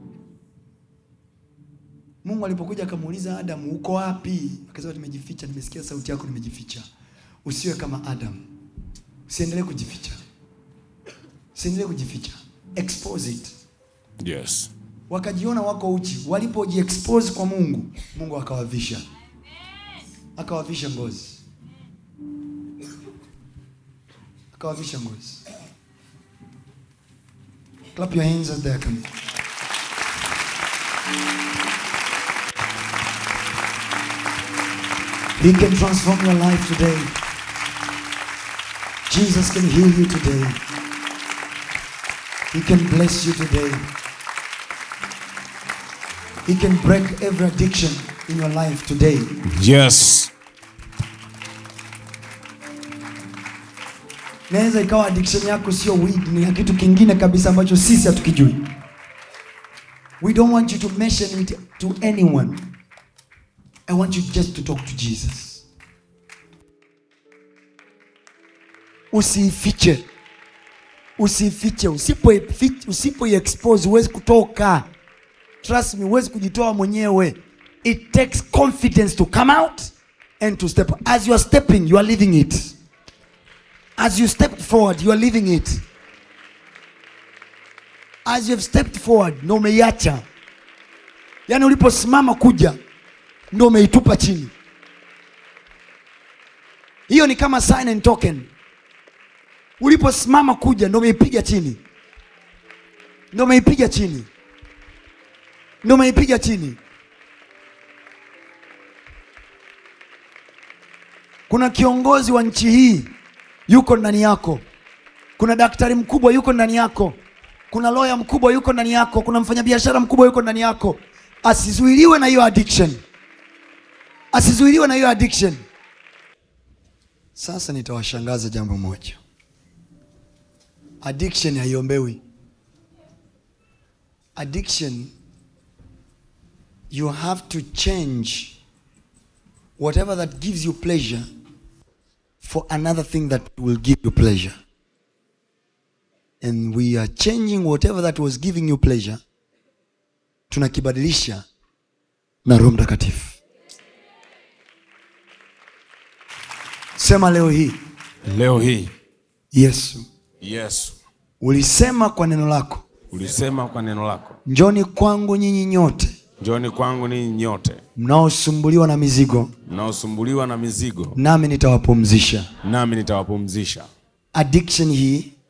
mungu alipokuja akamuuliza adamu uko wapi akasema nimejificha nimesikia sauti yako nimejificha usiwe kama adamu usiendelee kujificha usiendelee kujificha expose it Yes. wakajiona wako uchi walipojiexpose kwa mungu mungu akawavisha akawavisha ngozi akawavisha ngozi clap your hands as they are coming he can transform your life today jesus can heal you today he can bless you today He can break every addiction in your life today. Yes. Naweza ikawa addiction yako sio weed, ni ya kitu kingine kabisa ambacho sisi hatukijui. We don't want you to mention it to anyone. I want you just to talk to Jesus. Usiifiche, usiifiche. Usipo usipo expose huwezi kutoka. Trust me, huwezi kujitoa mwenyewe. It takes confidence to come out and to step. As you are stepping, you are living it. As you stepped forward, you are living it. As you have stepped forward, ndo umeiacha. Yaani uliposimama kuja, ndo umeitupa chini. Hiyo ni kama sign and token. Uliposimama kuja, ndo umeipiga chini, ndo umeipiga chini, ndo umeipiga chini. Kuna kiongozi wa nchi hii yuko ndani yako. Kuna daktari mkubwa yuko ndani yako. Kuna lawyer mkubwa yuko ndani yako. Kuna mfanyabiashara mkubwa yuko ndani yako. Asizuiliwe na hiyo addiction, asizuiliwe na hiyo addiction. Sasa nitawashangaza jambo moja, addiction haiombewi. Addiction, you have to change whatever that gives you pleasure for another thing that will give you pleasure. And we are changing whatever that was giving you pleasure, tunakibadilisha na Roho Mtakatifu. Sema leo hii, Leo hii Yesu, Yesu ulisema kwa neno lako, ulisema kwa neno lako, njoni kwangu nyinyi nyote njoni kwangu ninyi nyote mnaosumbuliwa na mizigo, mnaosumbuliwa na mizigo, nami nitawapumzisha. nami nitawapumzisha. Addiction hii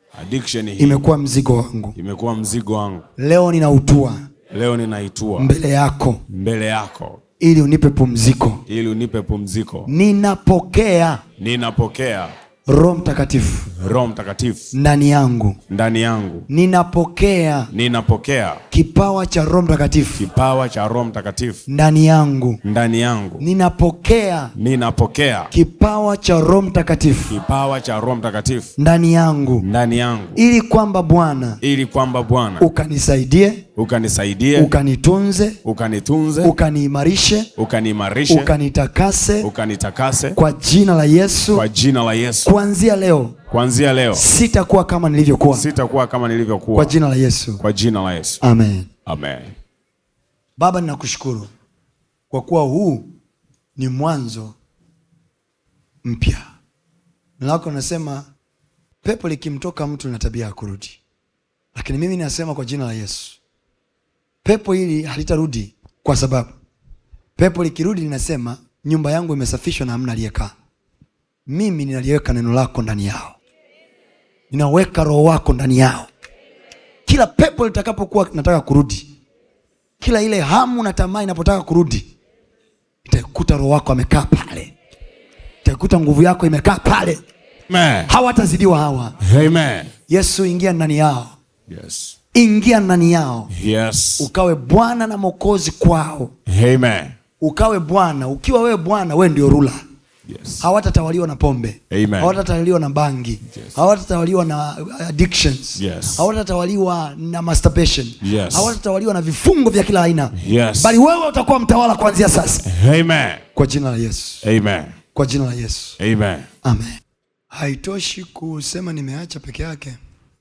addiction hii imekuwa mzigo wangu imekuwa mzigo wangu leo ninautua leo ninaitua mbele yako mbele yako ili unipe pumziko ili unipe pumziko ninapokea ninapokea roho mtakatifu roho mtakatifu ndani yangu ndani yangu ninapokea ninapokea kipawa cha roho mtakatifu kipawa cha roho mtakatifu ndani yangu ndani yangu ninapokea ninapokea kipawa cha roho mtakatifu kipawa cha roho mtakatifu ndani yangu ndani yangu ili kwamba bwana ili kwamba bwana ukanisaidie ukanisaidie ukanitunze ukanitunze ukaniimarishe ukaniimarishe ukanitakase ukanitakase kwa jina la yesu kwa jina la yesu kuanzia leo kuanzia leo sitakuwa kama nilivyokuwa sitakuwa kama kwa nilivyokuwa jina la yesu kwa jina la yesu amen amen baba ninakushukuru kwa kuwa huu ni mwanzo mpya neno lako nasema pepo likimtoka mtu lina tabia ya kurudi lakini mimi nasema kwa jina la yesu pepo hili halitarudi kwa sababu pepo likirudi linasema nyumba yangu imesafishwa na hamna aliyekaa mimi ninaliweka neno lako ndani yao ninaweka roho wako ndani yao kila pepo litakapokuwa nataka kurudi kila ile hamu na tamaa inapotaka kurudi itakuta roho wako amekaa pale itakuta nguvu yako imekaa pale amen hawatazidiwa hawa amen yesu ingia ndani yao yes ingia ndani yao yes ukawe bwana na mokozi kwao amen ukawe bwana ukiwa wewe bwana wewe ndio rula yes hawatatawaliwa na pombe Amen. hawatatawaliwa na bangi Yes. hawatatawaliwa na addictions Yes. hawatatawaliwa na masturbation Yes. hawatatawaliwa na vifungo vya kila aina Yes. bali wewe utakuwa mtawala kuanzia sasa amen kwa jina la yesu amen kwa jina la yesu amen amen haitoshi kusema nimeacha peke yake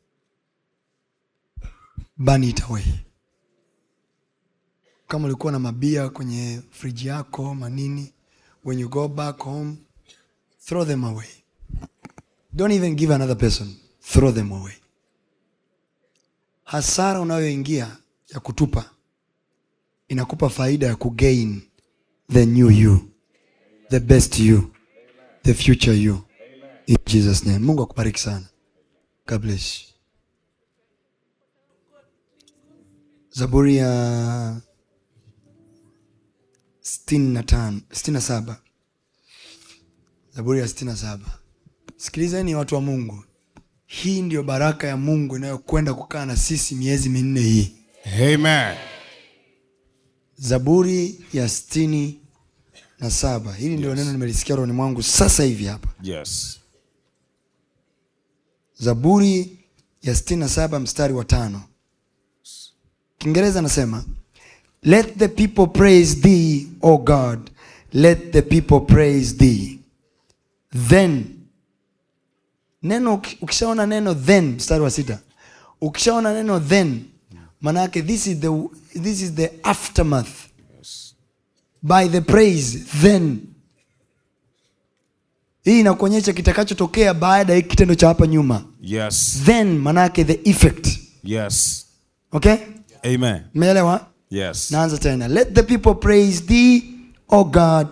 burn it away kama ulikuwa na mabia kwenye friji yako manini when you go back home throw them away don't even give another person throw them away hasara unayoingia ya kutupa inakupa faida ya kugain the new you the best you the future you in jesus name mungu akubariki sana god bless you. zaburi ya sitini na tano sitini na saba zaburi ya sitini na saba sikilizeni watu wa mungu hii ndiyo baraka ya mungu inayokwenda kukaa na sisi miezi minne hii amen zaburi ya sitini na saba hili ndio neno nimelisikia rohoni mwangu sasa hivi hapa yes zaburi ya 67 mstari wa tano kiingereza anasema let the people praise thee o god let the people praise thee then neno uki- ukishaona neno then mstari wa sita ukishaona neno then manake this is the, this is the aftermath by the praise then hii inakuonyesha kitakachotokea baada ya hiki kitendo cha hapa nyuma yes then manake the effect yes okay amen meelewa yes naanza tena let the people praise thee o god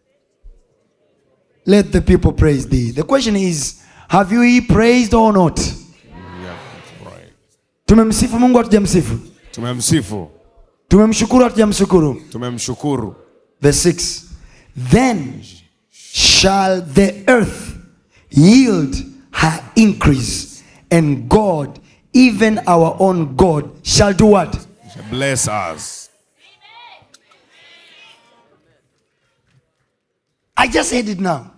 let the people praise thee the question is have you he praised or not Yeah, right. tumemsifu mungu hatujamsifu tumemsifu tumemshukuru hatujamshukuru tumemshukuru verse 6 then shall the earth yield her increase and god even our own god shall do what bless us I just said it now.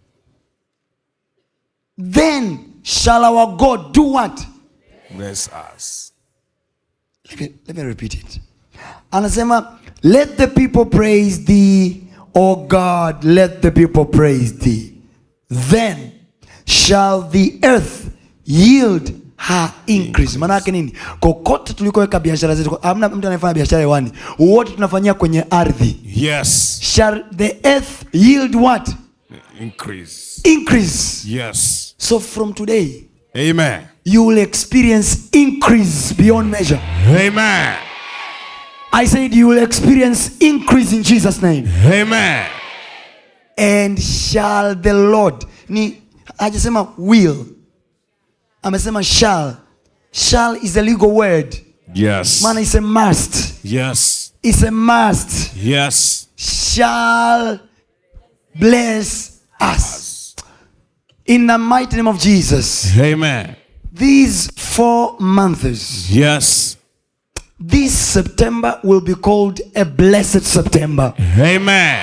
Then shall our God do what? bless us Let me, let me repeat it. Anasema, let the people praise thee, O God, let the people praise thee. Then shall the earth yield her increase. Maana yake nini? Kokote tulikoweka biashara zetu, hamna mtu anayefanya biashara hewani, wote tunafanyia kwenye ardhi. yes Shall the earth yield what? increase Increase. yes So from today, amen you will experience increase beyond measure. amen I said you will experience increase in Jesus' name. amen And shall the Lord ni hajasema will amesema shall shall is a legal word Yes. maana is a must Yes. is a must Yes. shall bless us in the mighty name of jesus Amen. these four months Yes. this september will be called a blessed september Amen.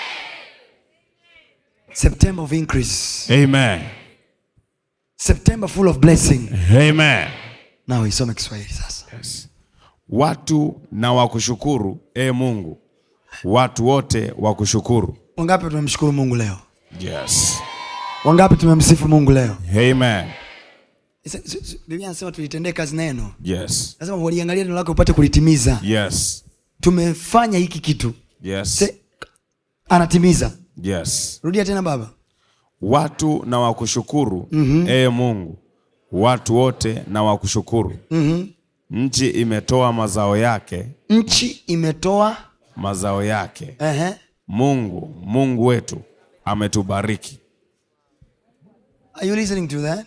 september of increase Amen. september full of blessing Amen. now isome kiswahili sasa Yes. Watu na wakushukuru, e Mungu. Watu wote wakushukuru. wangapi tumemshukuru mungu leo Yes. wangapi tumemsifu mungu leo Amen. Isa- s- s- biblia anasema tulitendee kazi neno Yes. nasema waliangalia neno lako upate kulitimiza Yes. tumefanya hiki kitu Yes. Se, anatimiza Yes. rudia tena baba Watu na wakushukuru, mm-hmm. e Mungu. Watu wote na wakushukuru. mm-hmm. Nchi imetoa mazao yake, nchi imetoa mazao yake. uh-huh. Mungu, Mungu wetu ametubariki. Are you listening to that?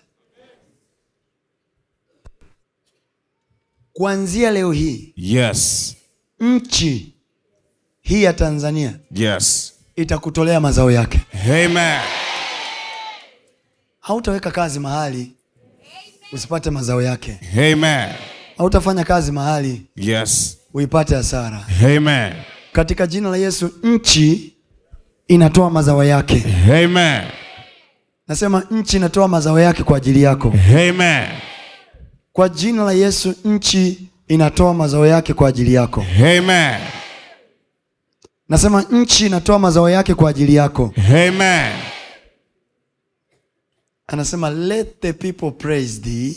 Kuanzia leo hii Yes. nchi hii ya Tanzania Yes. itakutolea mazao yake. Amen. Hautaweka kazi mahali usipate mazao yake. Amen. Hautafanya kazi mahali Yes. uipate hasara. Amen. Katika jina la Yesu, nchi inatoa mazao yake. Amen. Nasema nchi inatoa mazao yake kwa ajili yako. Amen. Kwa jina la Yesu, nchi inatoa mazao yake kwa ajili yako. Amen. Nasema nchi inatoa mazao yake kwa ajili yako. Amen. anasema let the people praise thee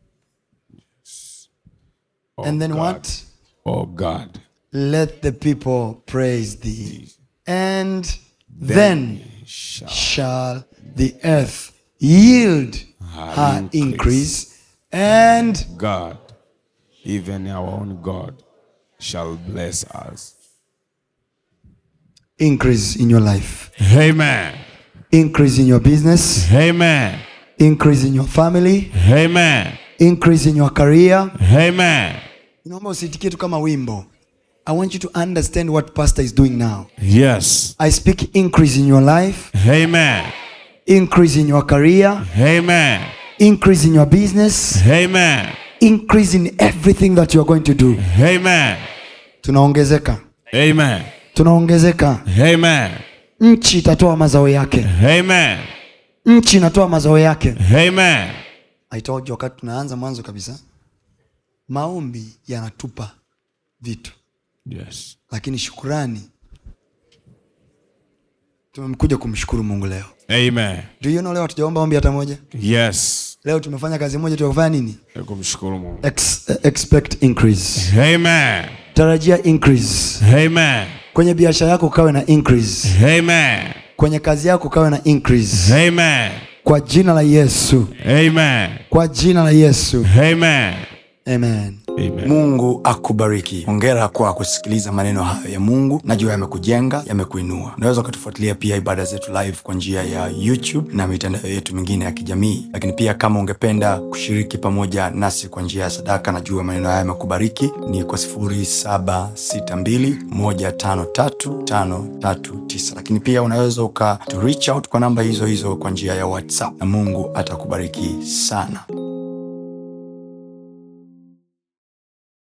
Oh and then God. what Oh God. let the people praise thee and then, shall shall the earth yield her increase. increase and God, even our own God, shall bless us. increase in your life Amen. increase in your business Amen. increase in your family Amen. increase in your career Amen. naomba usitikie tu kama wimbo i want you to understand what pastor is doing now Yes. i speak increase in your life Amen. increase in your career Amen. increase in your business Amen. increase in everything that you are going to do Amen. tunaongezeka Amen. tunaongezeka Amen. nchi itatoa mazao yake Amen. nchi inatoa mazao yake Amen. I told you wakati tunaanza mwanzo kabisa maombi yanatupa vitu Yes. lakini shukurani tumekuja kumshukuru mungu leo Amen. do you know leo hatujaomba ombi hata moja Yes. leo tumefanya kazi moja tu ya kufanya nini Kumshukuru Mungu. Ex expect increase Amen. tarajia increase Amen. kwenye biashara yako ukawe na increase Amen. kwenye kazi yako ukawe na increase Amen. kwa jina la yesu Amen. kwa jina la yesu Amen. amen Amen. mungu akubariki hongera kwa kusikiliza maneno hayo ya mungu najua yamekujenga yamekuinua unaweza ukatufuatilia pia ibada zetu live kwa njia ya youtube na mitandao yetu mingine ya kijamii lakini pia kama ungependa kushiriki pamoja nasi kwa njia ya sadaka najua maneno haya yamekubariki ni kwa 762153539 lakini pia unaweza uka to reach out kwa namba hizo hizo kwa njia ya whatsapp na mungu atakubariki sana